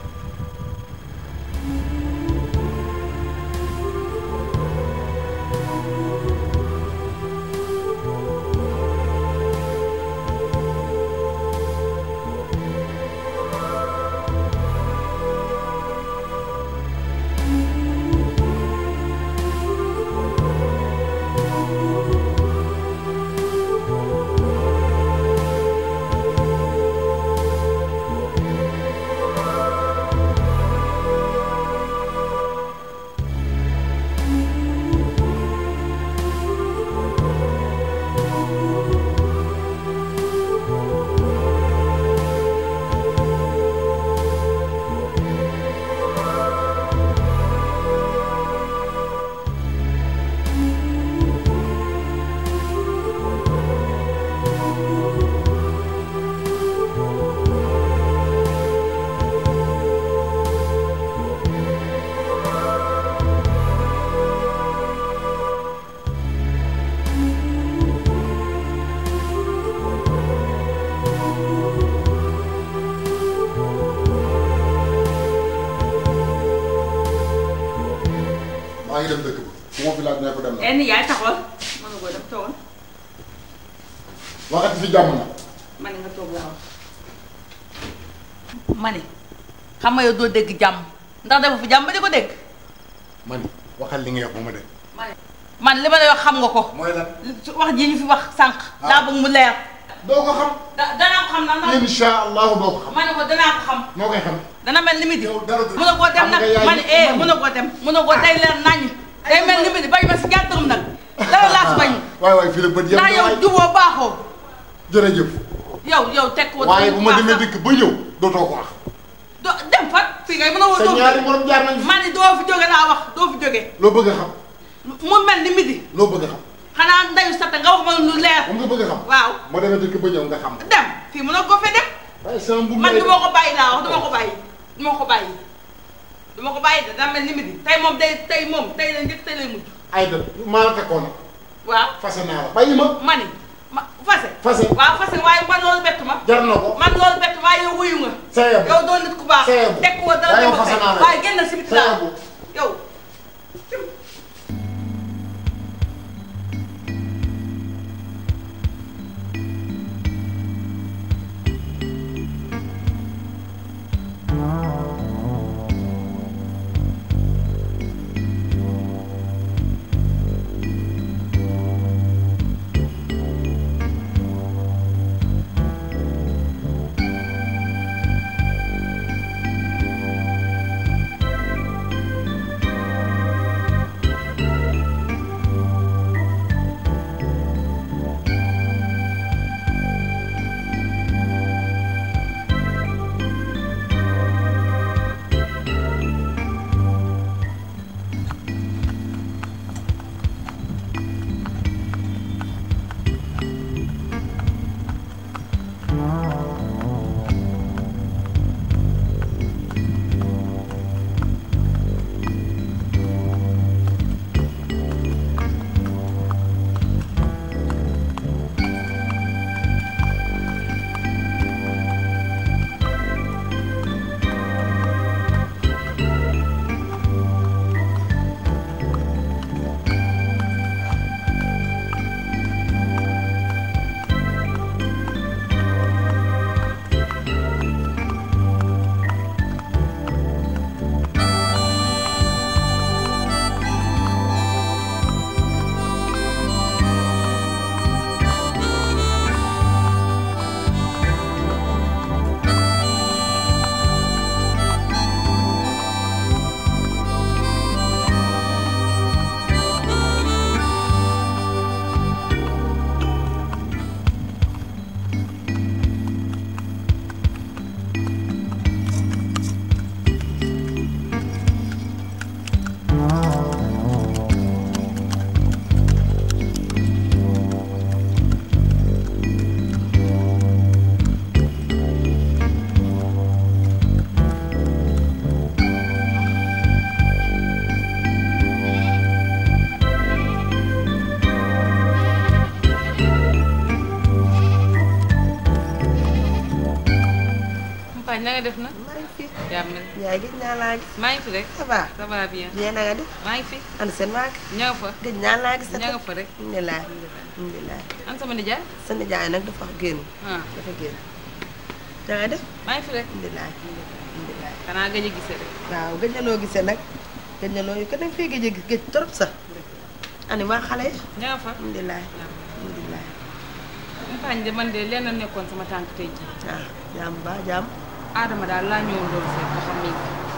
maa ngi dem dëkk ba bu ma fi laaj ne ko dem na enn yaay taxawal mën nga koo def toogal waxati fi jàmm na ma ne nga toog laa wax ma ne xam nga yow doo dégg jàmm ndax dafa fi jàmm ba di ko dégg man waxal li nga wax ba ma dem ma ne man li ma lay wax xam nga ko mooy lan su wax ji ñu fi wax sànq daa bëgg mu leer doo ko xam da danaa ko xam na ndax insha allahu doo ko xam ma ne ko danaa ko xam noo koy xam dana mel ni midi yow dara du- mun na koo dem xam nag nga yaay- ma ne eh man- mun na koo dem mun na koo day leer naññ day mel ni midi bañ ma si gàttarum nag dara laa si bañ waay waay fii la bët yem ndax yow juboo baaxoo jërëjëf yow yow teg ko waaye bu ma demee dëkk ba ñëw dootoo ko wax do dem fa fii ngay mën a woo sa doo fi ñaari jóge morom jaar nañ fi ma ne doo fi jóge laa wax doo fi jóge loo bëgg a xam mu mel ni midi loo bëgg a xam xanaa ndayu sata nga wax ma lu leer moom nga bëgg a xam waaw ma demee dëkk ba ñëw nga xam dem fii mën a ko fe dem waaye sama mbubb man lay du ma ko bàyyi laa wax du ma ko bàyyi du ma ko bàyyi du ma ko bàyyi de daa mel ni midi tey moom day tey moom tey la njëkk tey lay mujj Aïda maa la fekkoon nag waaw fase naa la bàyyi ma mani ma fase Fase. waaw fase waaye man loolu bett ma jar na ko man loolu bett waaye yow wuyu nga sa yeb yow doon nit ku baax Sa yeb. teg ko dara Waaye yow dama fase naa la. waaye génn si biti sa laa yeb yow Mpañ na nga def na maa ngi fi yaa mel yaay gëj naa laa gis maa ngi fi rek ça va ça va bien bien na nga def maa ngi fi ana seen waa ña nga fa gëj naa laa gis ña nga fa rek alhamdulilah alhamdulilah an sama nijaay sa nijaay nag dafa génn ah dafa génn na nga def maa ngi fi rek alhamdulilah alhamdulilah xanaa gëj a gisee rek waaw gëj na loo gisee nag gëj na loo ko nag fii gëj a gis gëj trop sax ani waa xale yi ña nga fa alhamdulilah alhamdulilah Mpañ de man de lenn nekkoon sama tànk tey ji ah jaam ba jaam Adama daal laa ñëwoon doon seet ba xam ni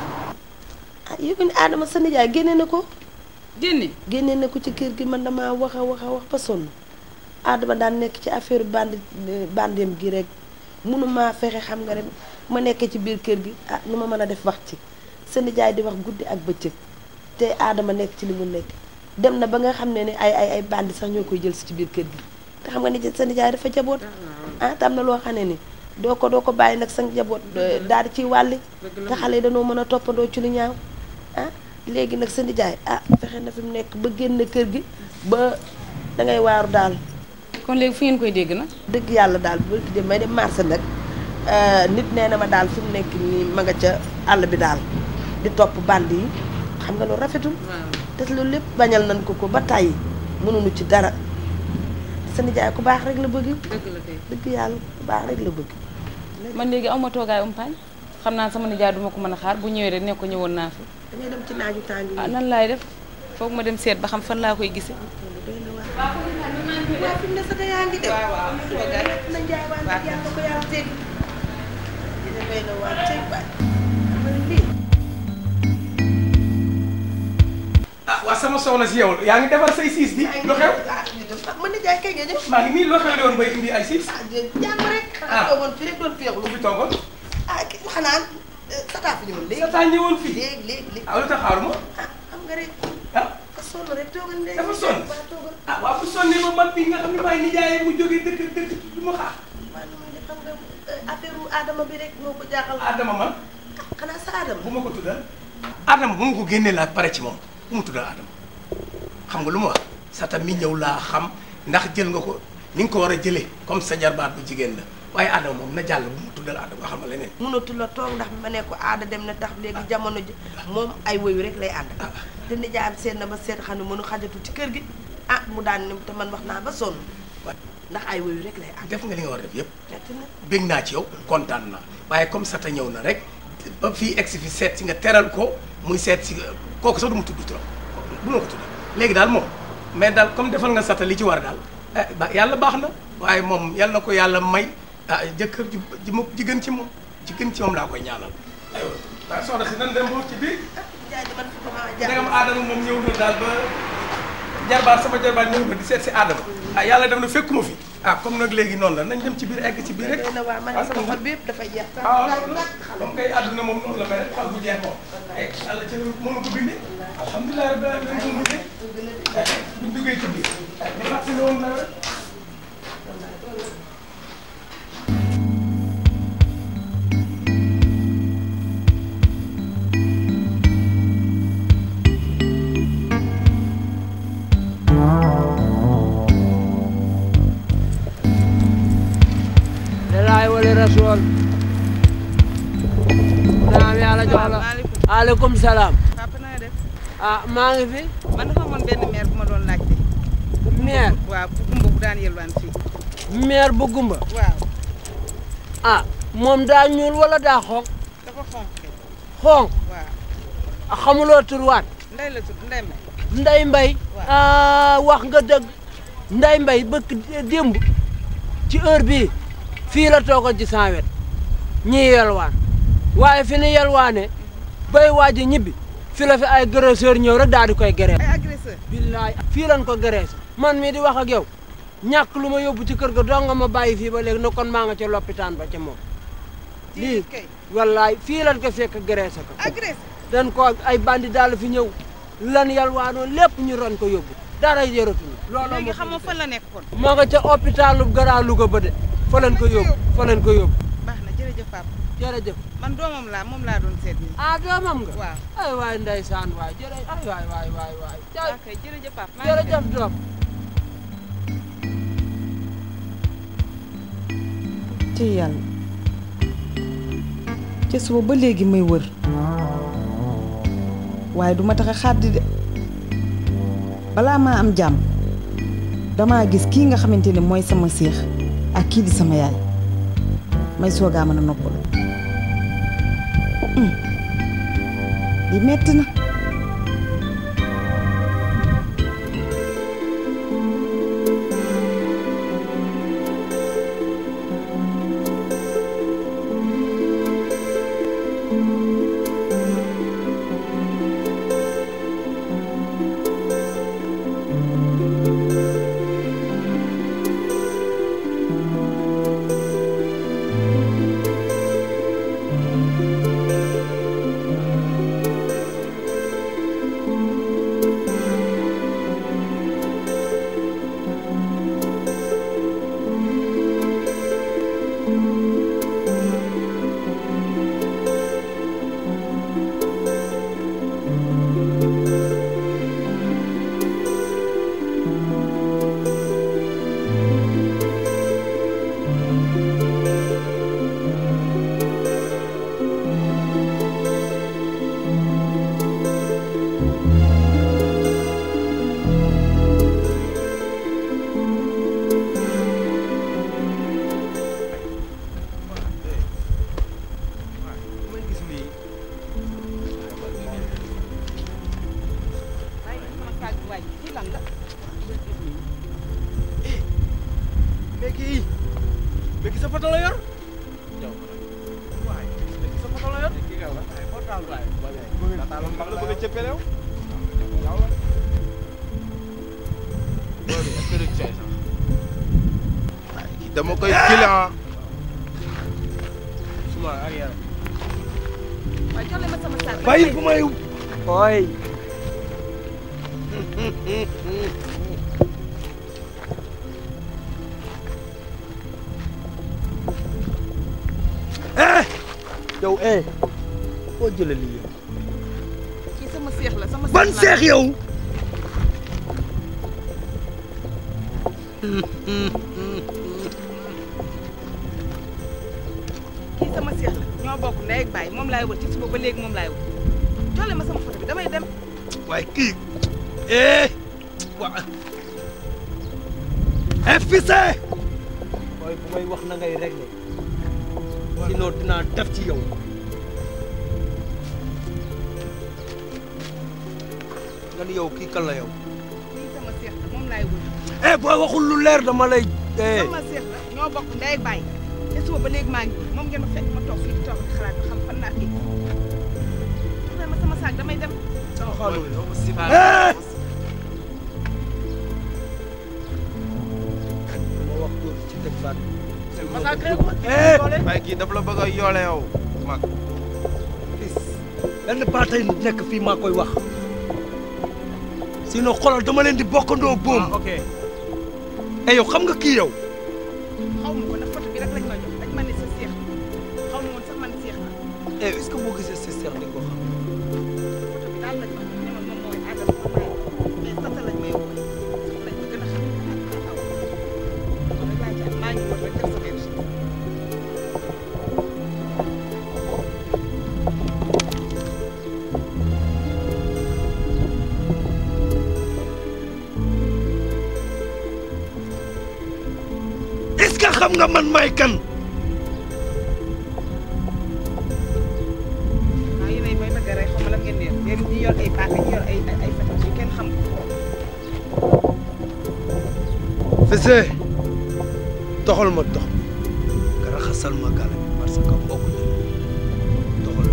ah yëg ni Adama sa nijaay génne na ko génne génne na ko ci kër gi man damaa wax a wax a wax ba sonn Adama daan nekk ci affaire bandi bandem gi rek mënuma fexe xam nga rek ma nekkee ci biir kër gi ah nu ma mën a def wax ci sa nijaay di wax guddi ak bëccëg te Adama nekk ci li mu nekk dem na ba nga xam ne ne ay ay ay bandi sax ñoo koy jël si ci biir kër gi te xam nga ni sa nijaay dafa jaboot ah te am na loo xam ne ni doo ko doo ko bàyyi nag sa njaboot daal di ciy wàlli te xale yi dañoo mën a toppandoo ci lu ñaaw ah léegi nag sa nijaay ah fexe na fi mu nekk ba génn kër gi ba da ngay waaru daal kon léegi fu ngeen koy dégg na dëgg yàlla daal bu ki dem may dem marché nag nit nee na ma daal fi mu nekk nii ma nga ca àll bi daal di topp band yi xam nga loolu rafetul te loolu lépp bañal nañ ko ko ba tàyyi mënuñu ci dara sa nijaay ku baax rek la bëgg dëgg la kay dëgg yàlla ku baax rek la bëgg man léegi aw ma toogaay umpaañ xam naa sama nijaay duma ko mën a xaar bu ñëwee rek ne ko ñëwoon naa fi dangay dem ci naaju tàng yi ah nan laay def foog ma dem seet ba xam fan laa koy gisee doy na waar waaw fi mu ne sax yaa ngi dem waaw waaw toogaay na njaay waa nag yàlla ko yàlla teg dina doy na waar teg waay xam nga lii ah waa sama soxna si yow yaa ngi defar say siis di lu xew ah ñu dem ah man nijaay kay nga ñëw maa ngi nii loo xew woon bay indi ay siis ah jàmm rek Ah. toogoon fi rek doon féexlu lu fi toogoon ah ki xanaa sataa fi ñëwoon léegi sa taa ñëwoon fii léegi léegi léegi ah lu tax xaaruma ah xam nga rek ah ka sonn rek toogal léegi Dafa sonn? waa toogal ah waa bu sonnee ba man bii nga xam ne maay nijaayee mu jógee dëkk dëkk du ma xaar man man de xam nga affaire u Adama bi rek moo ko jaaxal Adama man xanaa sa Adama bu ma ko tuddal Adama bu ma ko génnee laa pare ci moom bu mu tuddal Adama xam nga lu ma wax sata mi ñëw laa xam ndax jël nga ko ni nga ko war a jëlee comme sa jarbaat bu jigéen la waaye Adama moom na jàll bu mu tuddal Adama xam nga leneen. mënatu la toog ndax ma ne ko aada dem na tax léegi jamono ji moom ay woyu rek lay ànd te nijaayam seet na ba seet xam ne mënu xajatu ci kër gi ah mu daan ne te man wax naa ba sonn ndax ay woyu rek lay ànd def nga li nga war a def yëpp. metti na bég naa ci yow kontaan naa waaye comme sata ñëw na rek ba fii egsi fi seet si nga teral ko muy seet si kooku sax du mu tudd trop bu ma ko tudd léegi daal moom mais daal comme defal nga sata li ci war daal eh ba yàlla baax na waaye moom yàlla na ko yàlla may ah jëkkër ji ji mu ji gën ci moom ji gën ci moom laa koy ñaanal. aywa waaye soxna si nan dem ba ci biir jaay di man fi ma ndegam aadama moom ñëw na daal ba jarbaat sama jarbaat ñëw na di seet si aadama ah yàlla def na fekkuma fi ah comme nag léegi noonu la nañ dem ci biir egg ci biir rek. na waa man sama xol bi yëpp dafay jeex sax ah comme kay àdduna moom noonu la mel rek xol bu jeex moom ay yàlla ci moom ko bindee alhamdulilah rabbil alamin moom bindee buñ duggee ci biir ñu fàttali woon na rek lillahi wali rasul naam yàlla jox la aleykum salaam papa na nga def ah maa ngi fi man dafa amoon benn maire bu ma doon laajte maire waaw bu gumba bu daan yelwaan fii maire bu gumba waaw ah moom daa ñuul wala daa xonq dafa xonq kay xonq waaw a xamuloo turwaat ndey la tudd ndey may nday mbay ah wax nga dëgg nday mbay bëkk démb ci heure bii fii la toogoon ci sans wet ñii yelwaan waaye fi ni yelwaane bay waaj a ñibbi fi la fi ay agresseur ñëw rek daal di koy geree ay agresseur billaay fii lan ko gerees man mii di wax ak yow ñàkk lu ma yóbbu ci kër ga doo nga ma bàyyi fii ba léegi na kon maa nga ca loppitaan ba ca moom lii kay wallaay fii lan ko fekk gereese ko agresseur dan ko ay bandi daal fi ñëw lan yalwaanoo lépp ñu ron ko yóbbu dara yëratuñu loolu léegi xam nga fan la nekk kon maa nga ca hôpitalu Grand Louga ba de fa leen ko yóbbu fa leen ko yóbbu baax na jërëjëf papa jërëjëf man doomam laa moom laa doon seet nii ah doomam nga waaw ay waay ndeysaan waay jërë ay waay waay waay waay waaw kay jërëjëf papa maa ngi dem. jërëjëf doom ci yàlla ca suba ba léegi may wër waaye duma tax a xàddi de balaa maa am jàmm damaa gis kii nga xamante ne mooy sama séex ak kii di sama yaay may soogaa mën a noppalu hum, li metti na mais kii mais kii sa photo la yor yow waay mais kii sa photo la yor kii nga wax ay portable waay bëgg taal mag la bëgg a cëppee yow yow la boobu est-ce que du cooy sax waay kii dama koy client suma arrière waaye jox leen ma sama saak bàyyi bu may ooy yow eh foo jëlee lii yow seex la sama ban la. seex yow kii sama seex la ñoo bokk ndey ak baay moom laay wër ci suba ba léegi moom laay wër jolle ma sama photo bi damay dem waaye kii eh waa eh Fissé booy bu may wax na ngay réglé sinon dinaa def ci yow nga ni yow kii kan la yow kii sama seex la moom laay wër eh boo waxul lu leer dama lay eh sama seex la ñoo bokk ndey ak baay te suba ba léegi maa ngi wër moom ngeen ma fekk ma toog fii di toog di xalaat ba xam fan naa kii jolle ma sama saak damay dem eh ma wax góor ci teg baat eh waaye kii daf la bëgg a yoole yow mag benn baatay nekk fii maa koy wax sinon xoolal dama leen di bokkandoo boom ok eh yow xam nga kii yow xaw ma ko nag photo bi rek lañ ma jox dañ ma ne sa seex la xaw ma woon sax man seex la eh est-ce que boo gisee sa seex di nga ko xam photo bi daal lañ ma jox ne ma moom mooy Adama moom laay wër mais tata lañ may woo lañ ma gën a xam ak aw kon rek laa ci am maa ngi wër rek def sa benn est-ce que xam nga man may kan waaw yéen ay may bëgg a rey xaw ma lan ngeen di yor yéen ñi yor ay paaka ñi yor ay ay ay fetal yu kenn xam Fissé toxal ma dox nga raxasal ma gàll bi parce que bokk ñu toxal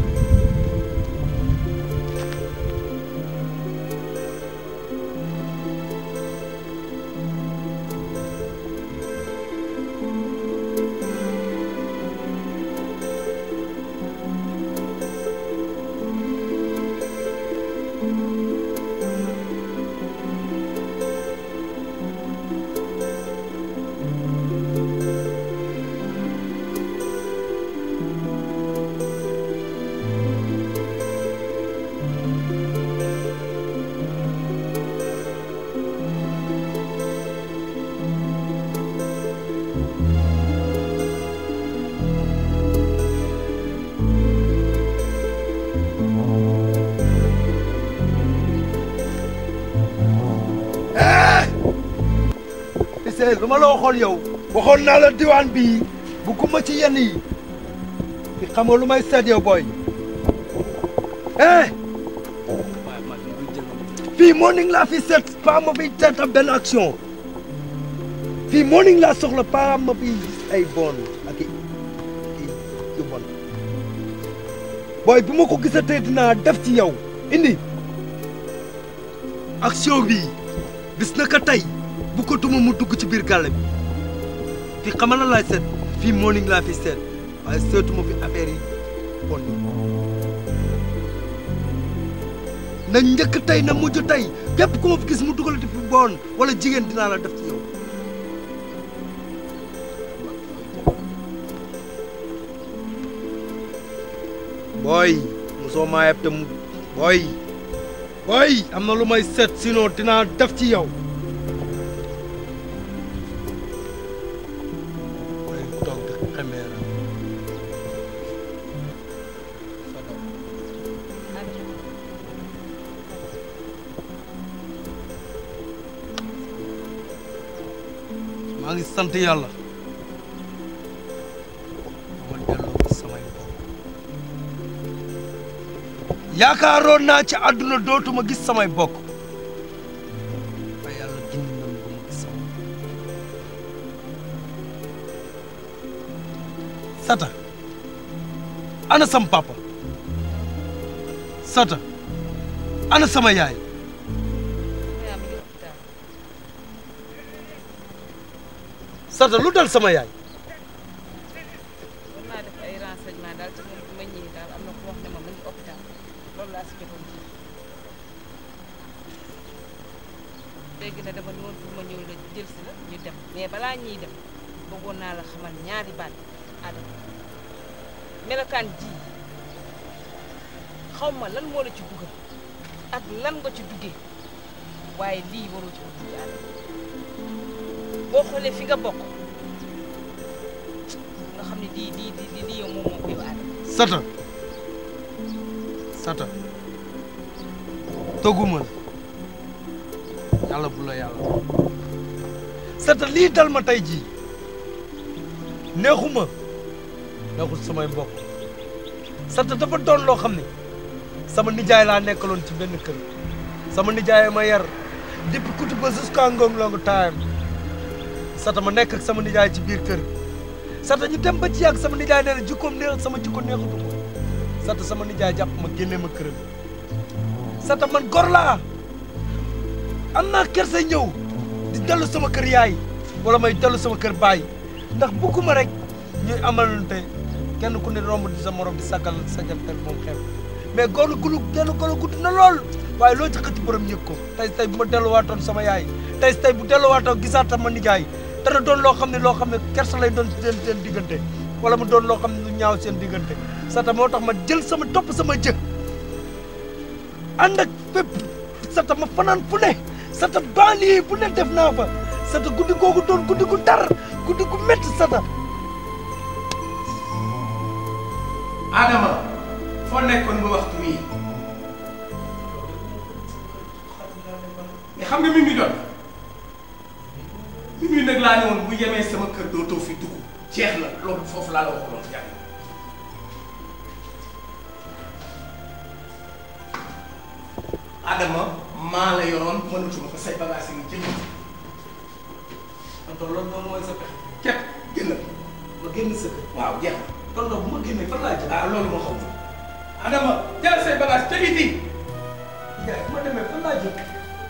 Fissé lu ma la waxoon yow waxoon naa la diwaan bii bugguma ci yenn yi fi xam nga lu may seet yow booy eh fii morning laa fi seet pas ma fi seet am benn action fii morning laa soxla pas ma fi gis ay bon ak i i yu bon booy bi ma ko gisatee dinaa def ci yow indi action bi bis na ka tey bu ko duma mu dugg ci biir gàlle bi fii xamal na laay seet fii morning laa fi seet waaye seetuma fi affaire yi bon yi na njëkk tey na mujj tey képp ku ma fi gis mu dugalati fi bon wala jigéen dinaa la def ci yow booy mosoo maa yeb te mu booy booy am na lu may seet sinon dinaa def ci yow booy toog di xemeera maa ngi sant yàlla ma delloo ko samay bopp yaakaaroon naa ci àdduna dootuma gis samay bokk waaye yàlla dindi na ma ba ma gis sama sata ana sam papa sata ana sama yaay sata lu dal sama yaay war naa def ay renseignement daal ci moom ma ñëwee daal am na ku wax ne ma mu ngi hôpital loolu laa si jotoon léegi na dama noonu pour ma ñëw la jël si la ñu dem mais balaa ñuy dem bëggoon naa la xamal ñaari baat Adama melokaan ji xaw ma lan moo la ci dugal ak lan nga ci duggee waaye lii waroo ci ko dugg Adama boo xoolee fi nga bokk nga xam ne lii lii lii lii yow moom moom ko yow Adama sata sata toguma la yàlla bu la yàlla sata lii dal ma tey jii neexuma neexul samay mbokk sata dafa doon loo xam ne sama nijaay laa nekkaloon ci benn kër sama nijaay ma yar depuis kuti ba jusqu'à ngong longu taayam sata ma nekk ak sama nijaay ci biir kër sata ñu dem ba ci yàgg sama nijaay nee na jikkoom neex sama jikko neexatu ko sata sama nijaay jàpp ma génne ma këram sata man gor laa am naa kersa ñëw di dellu sama kër yaay wala may dellu sama kër baay ndax bugguma rek ñuy amalante kenn ku ne romb di sa morom di sagal sagal moom xew mais góor gulu genn góor gudd na lool waaye loo ci xëcc borom yëg ko tey tey bu ma delluwaatoon sama yaay tey tey bu delluwaatoon gisaat sama nijaay dana doon loo xam ne loo xam ne kersa lay doon seen seen diggante wala mu doon loo xam ne lu ñaaw seen diggante sata moo tax ma jël sama topp sama jë ànd ak fépp sata ma fanaan fu ne sata banlieue bu ne def naa fa sata guddi googu doon guddi gu tar guddi gu métti sata Adama foo nekkoon ba waxtu wii mais xam nga mi ngi doon mi ngi nag laa ne woon bu yemee sama kër dootoo fi dugg jeex na loolu foofu laa la waxoon jàll. Adama maa la yoroon mënatuma ko say bagages yi nga jënd. kon loolu moom mooy sa pexe képp génn. ma génn sa kër waaw jeex na. kon nag bu ma génnee fan laa jëm ah loolu moo xam Adama jël say bagages te biti. yaay bu ma demee fan laa jëm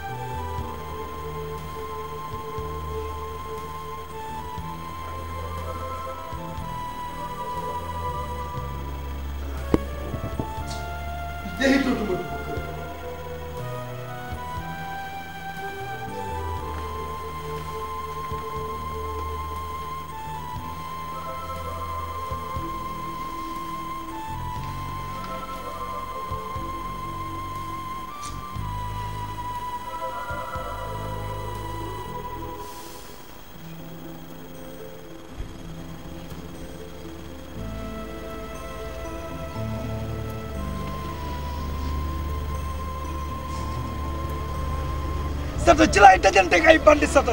jeexitootuma dugg kër sata ci laay dajanteeg ay bandi sata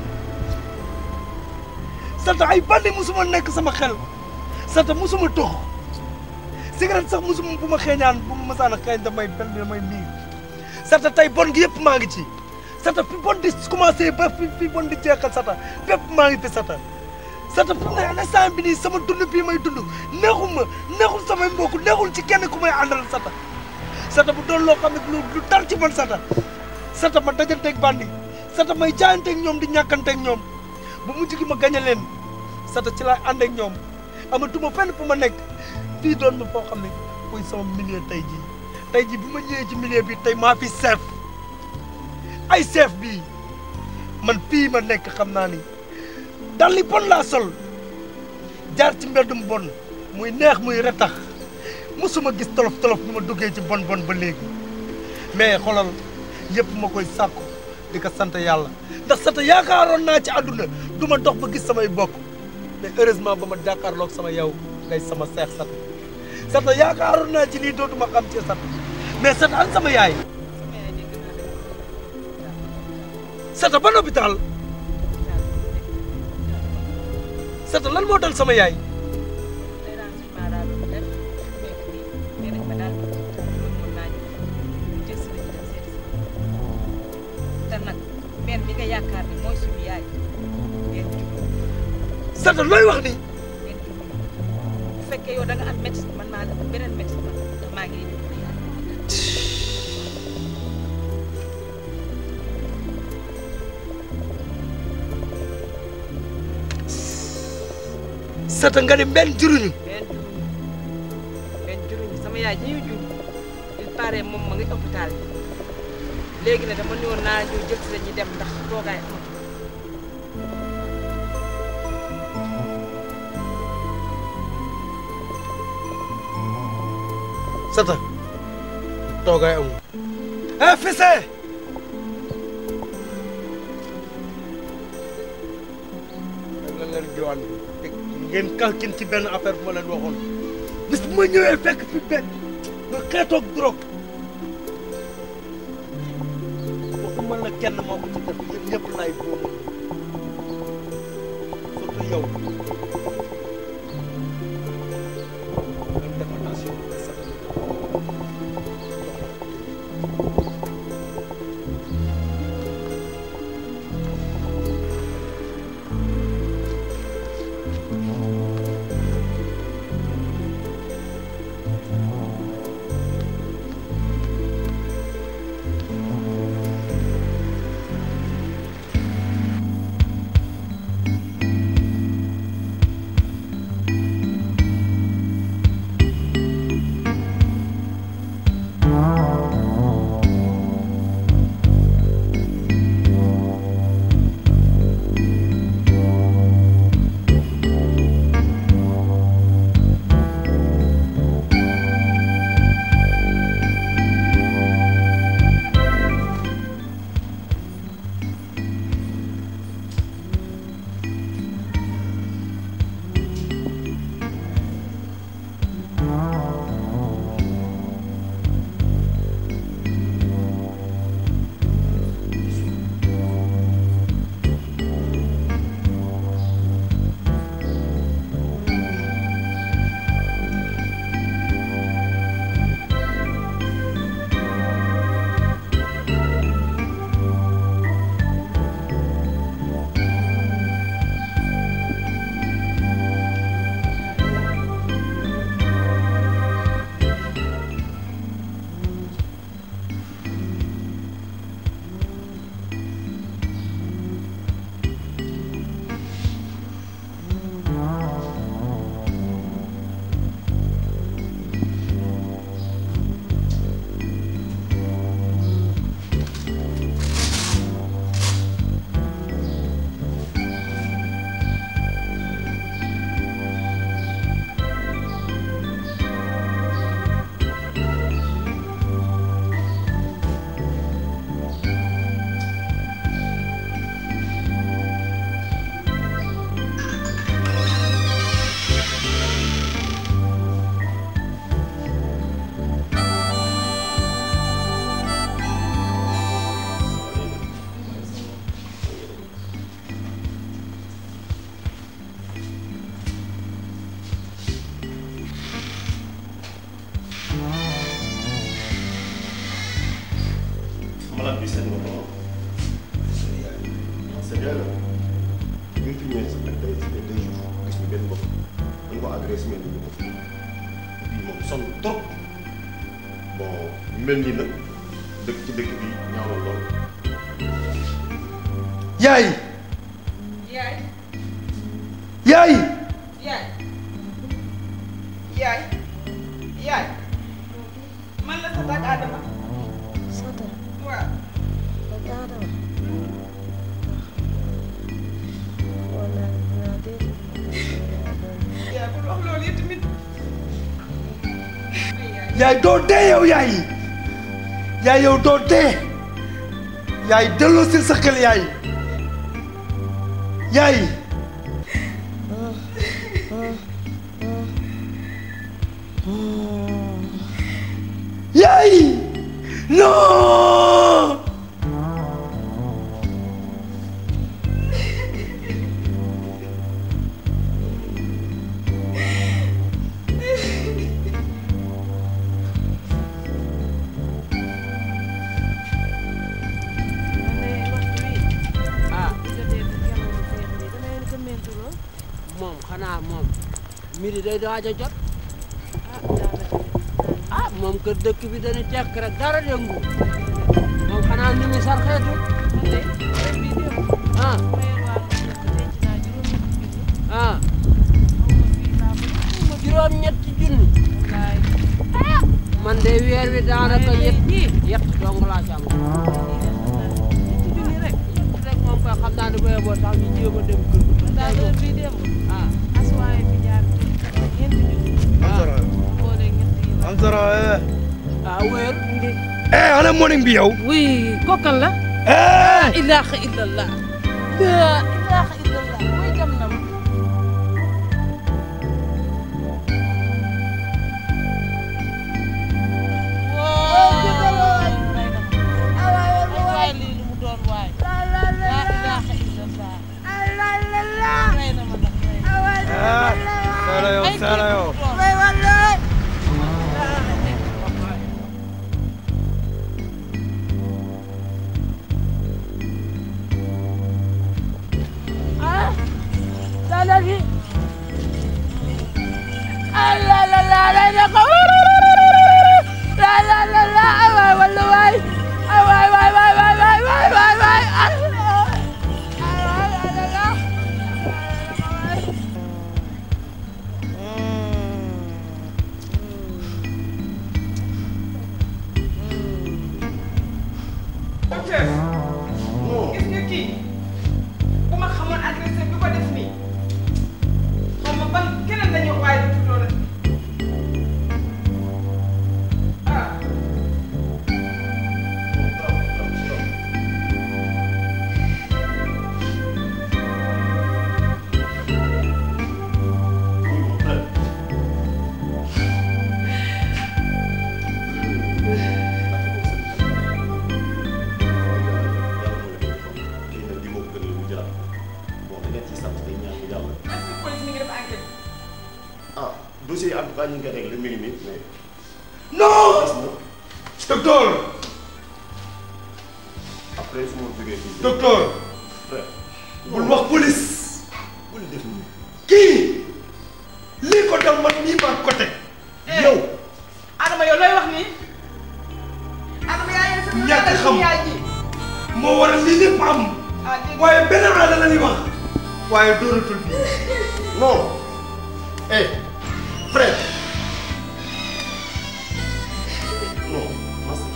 sata ay bandi musuma nekk sama xel sata musuma tox cigarette sax musuma bu ma xeeñaan bu ma masaan a xeeñ damay benn damay miir sata tey bon gi yëpp maa ngi ci sata fi bon di commencé ba fi fi bon di jeexal sata fépp maa ngi fi sata sata fu ne instant bi nii sama dund bii may dund neexul ma neexul samay mbokk neexul ci kenn ku may àndal sata sata bu doon loo xam ne lu lu tar ci man sata sata ma dajanteeg bandi sata may jaayanteeg ñoom di ñàkkanteeg ñoom bu mujj gi ma gañe leen sata ci laay ànd ak ñoom amatuma fenn fu ma nekk fii doon ma foo xam ne muy sama milieu tey jii tey jii bu ma ñëwee ci milieu bi tey maa fi chef ay chef bii man fii ma nekk xam naa ni dal li bon laa sol jaar ci mbeddum bon muy neex muy retax musuma gis tolof tolof bi ma duggee ci bon bon ba léegi mais xoolal yëpp ma koy sàkku di ko sant yàlla ndax sant yaakaaroon naa ci àdduna du ma dox ba gis samay bokk mais heureusement ba ma jàkkaarloog sama yow ngay sama seex sat sat yaakaaroon naa ci lii dootuma xam ci sat mais sat an sama yaay sata ban hôpital sata lan moo dal sama yaay te nag benn bi nga yaakaar ni mooy suñu yaay benn jublu sata looy wax ni benn jublu bu fekkee yow da nga am métti man maa la beneen métti man ndax maa ngi leen di yaay sata nga ni mbenn juruñu benn juruñu benn juruñu sama yaay ji ñu jur il paraît moom ma ngi hôpital bi léegi ne dama ñëwoon naa ñëw jël si la ñuy dem ndax toogaay amatu sata toogaay amul eh Fissé la leen diwaan bi ngeen kalkin ci benn affaire bu ma leen waxoon bis bu ma ñëwee fekk fi benn nga xeetoog drogue waxuma la kenn moo ko ci def yéen ñëpp lay boobu surtout yow ngeen def attention malade bi seet nga ko c'est bien là bi ñu fi ñëwee sax ak day day deux jours gis ñu benn bopp dañ ko agressé mais duñu ko bii moom sonn trop bon mel nii nag dëkk ci dëkk bi ñaaw na lool yaay yaay yaay yaay yaay yaay man la sa tag Adama Sata waaw ak Adama wala naa dégg yaa bul wax loolu yi tamit yaay doo dee yow yaay yaay yow doo dee yaay delloo si sa xel yaay yaay yaay non ah moom xanaa moom midi day waaj a jot ah moom kër dëkk bi dañu tekk rek dara yëngu moom xanaa ni mu sarxeetu ah ah juróom ñetti junni man de weer wi daanaka yet yet dong laa ci am rek moom koy xam naa ne bu yeboo sax ñu jéem a dem kër gi daal heure bii démb ah aswaay fi jaar ñeenti junni am sara boole ñett yi am sara eh ah wéer eh ana morning bi yow. oui kookan la. la ilaha illallah. la ilaha illallah. muy jam na ma. waay waay lii lu mu doon waay. la ilaha illallah. rey na ma nag rey na ma. Sala yow Ay, Sala kii yow. lu mu doon. ah dana fi ah la la la la la ko la la la la ay waay wala waay ay waay waay waay waay waay waay waay waay ay waay la la docteur gis nga kii bu ma xamoon agresseur bi ko def nii xaw ma ban keneen la ñu waaye du tuddoo la ah est-ce que police mi ngi def enquête ah dossier yi en tout cas ñu ngi koy réglé mi ngi nii mais. non. docteur. après su ma jógee fii. docteur. frère. bul wax police. bul def nii. kii lii ko dal man nii maa ko teg. yow Adama yow looy wax nii Adama yaa ngi sama ñàkk xam yaay ji moo waral lii lépp am ah dégg waaye benn aada la ñuy wax waaye doonatul bii. non. eh frère. non master.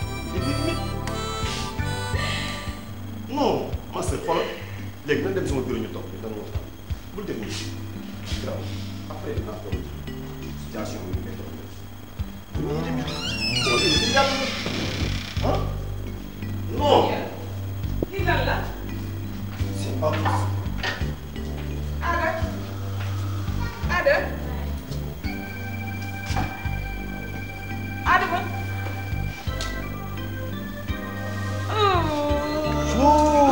non master xoolal léegi nañ dem sama bureau ñu toog ñu doon waxtaan bul def nii grave après dinaa toog situation bi ñu koy toog ñu dem non lii yàlla ah non lii lan la c'est pas possible. Ada Ada Adama oh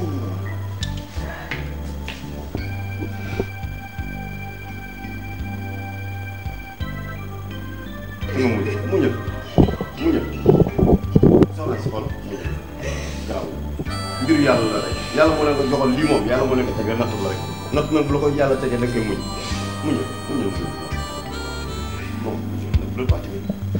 nga muñal muñal muñal soxna si xol muñal gaaw mbiru yàlla la rek yàlla moo leen ko joxoon lii moom yàlla moo leen ko tegee natt la rek natt nag bu la ko yàlla tegee da nga koy muñ muñal muñal bon bu la parti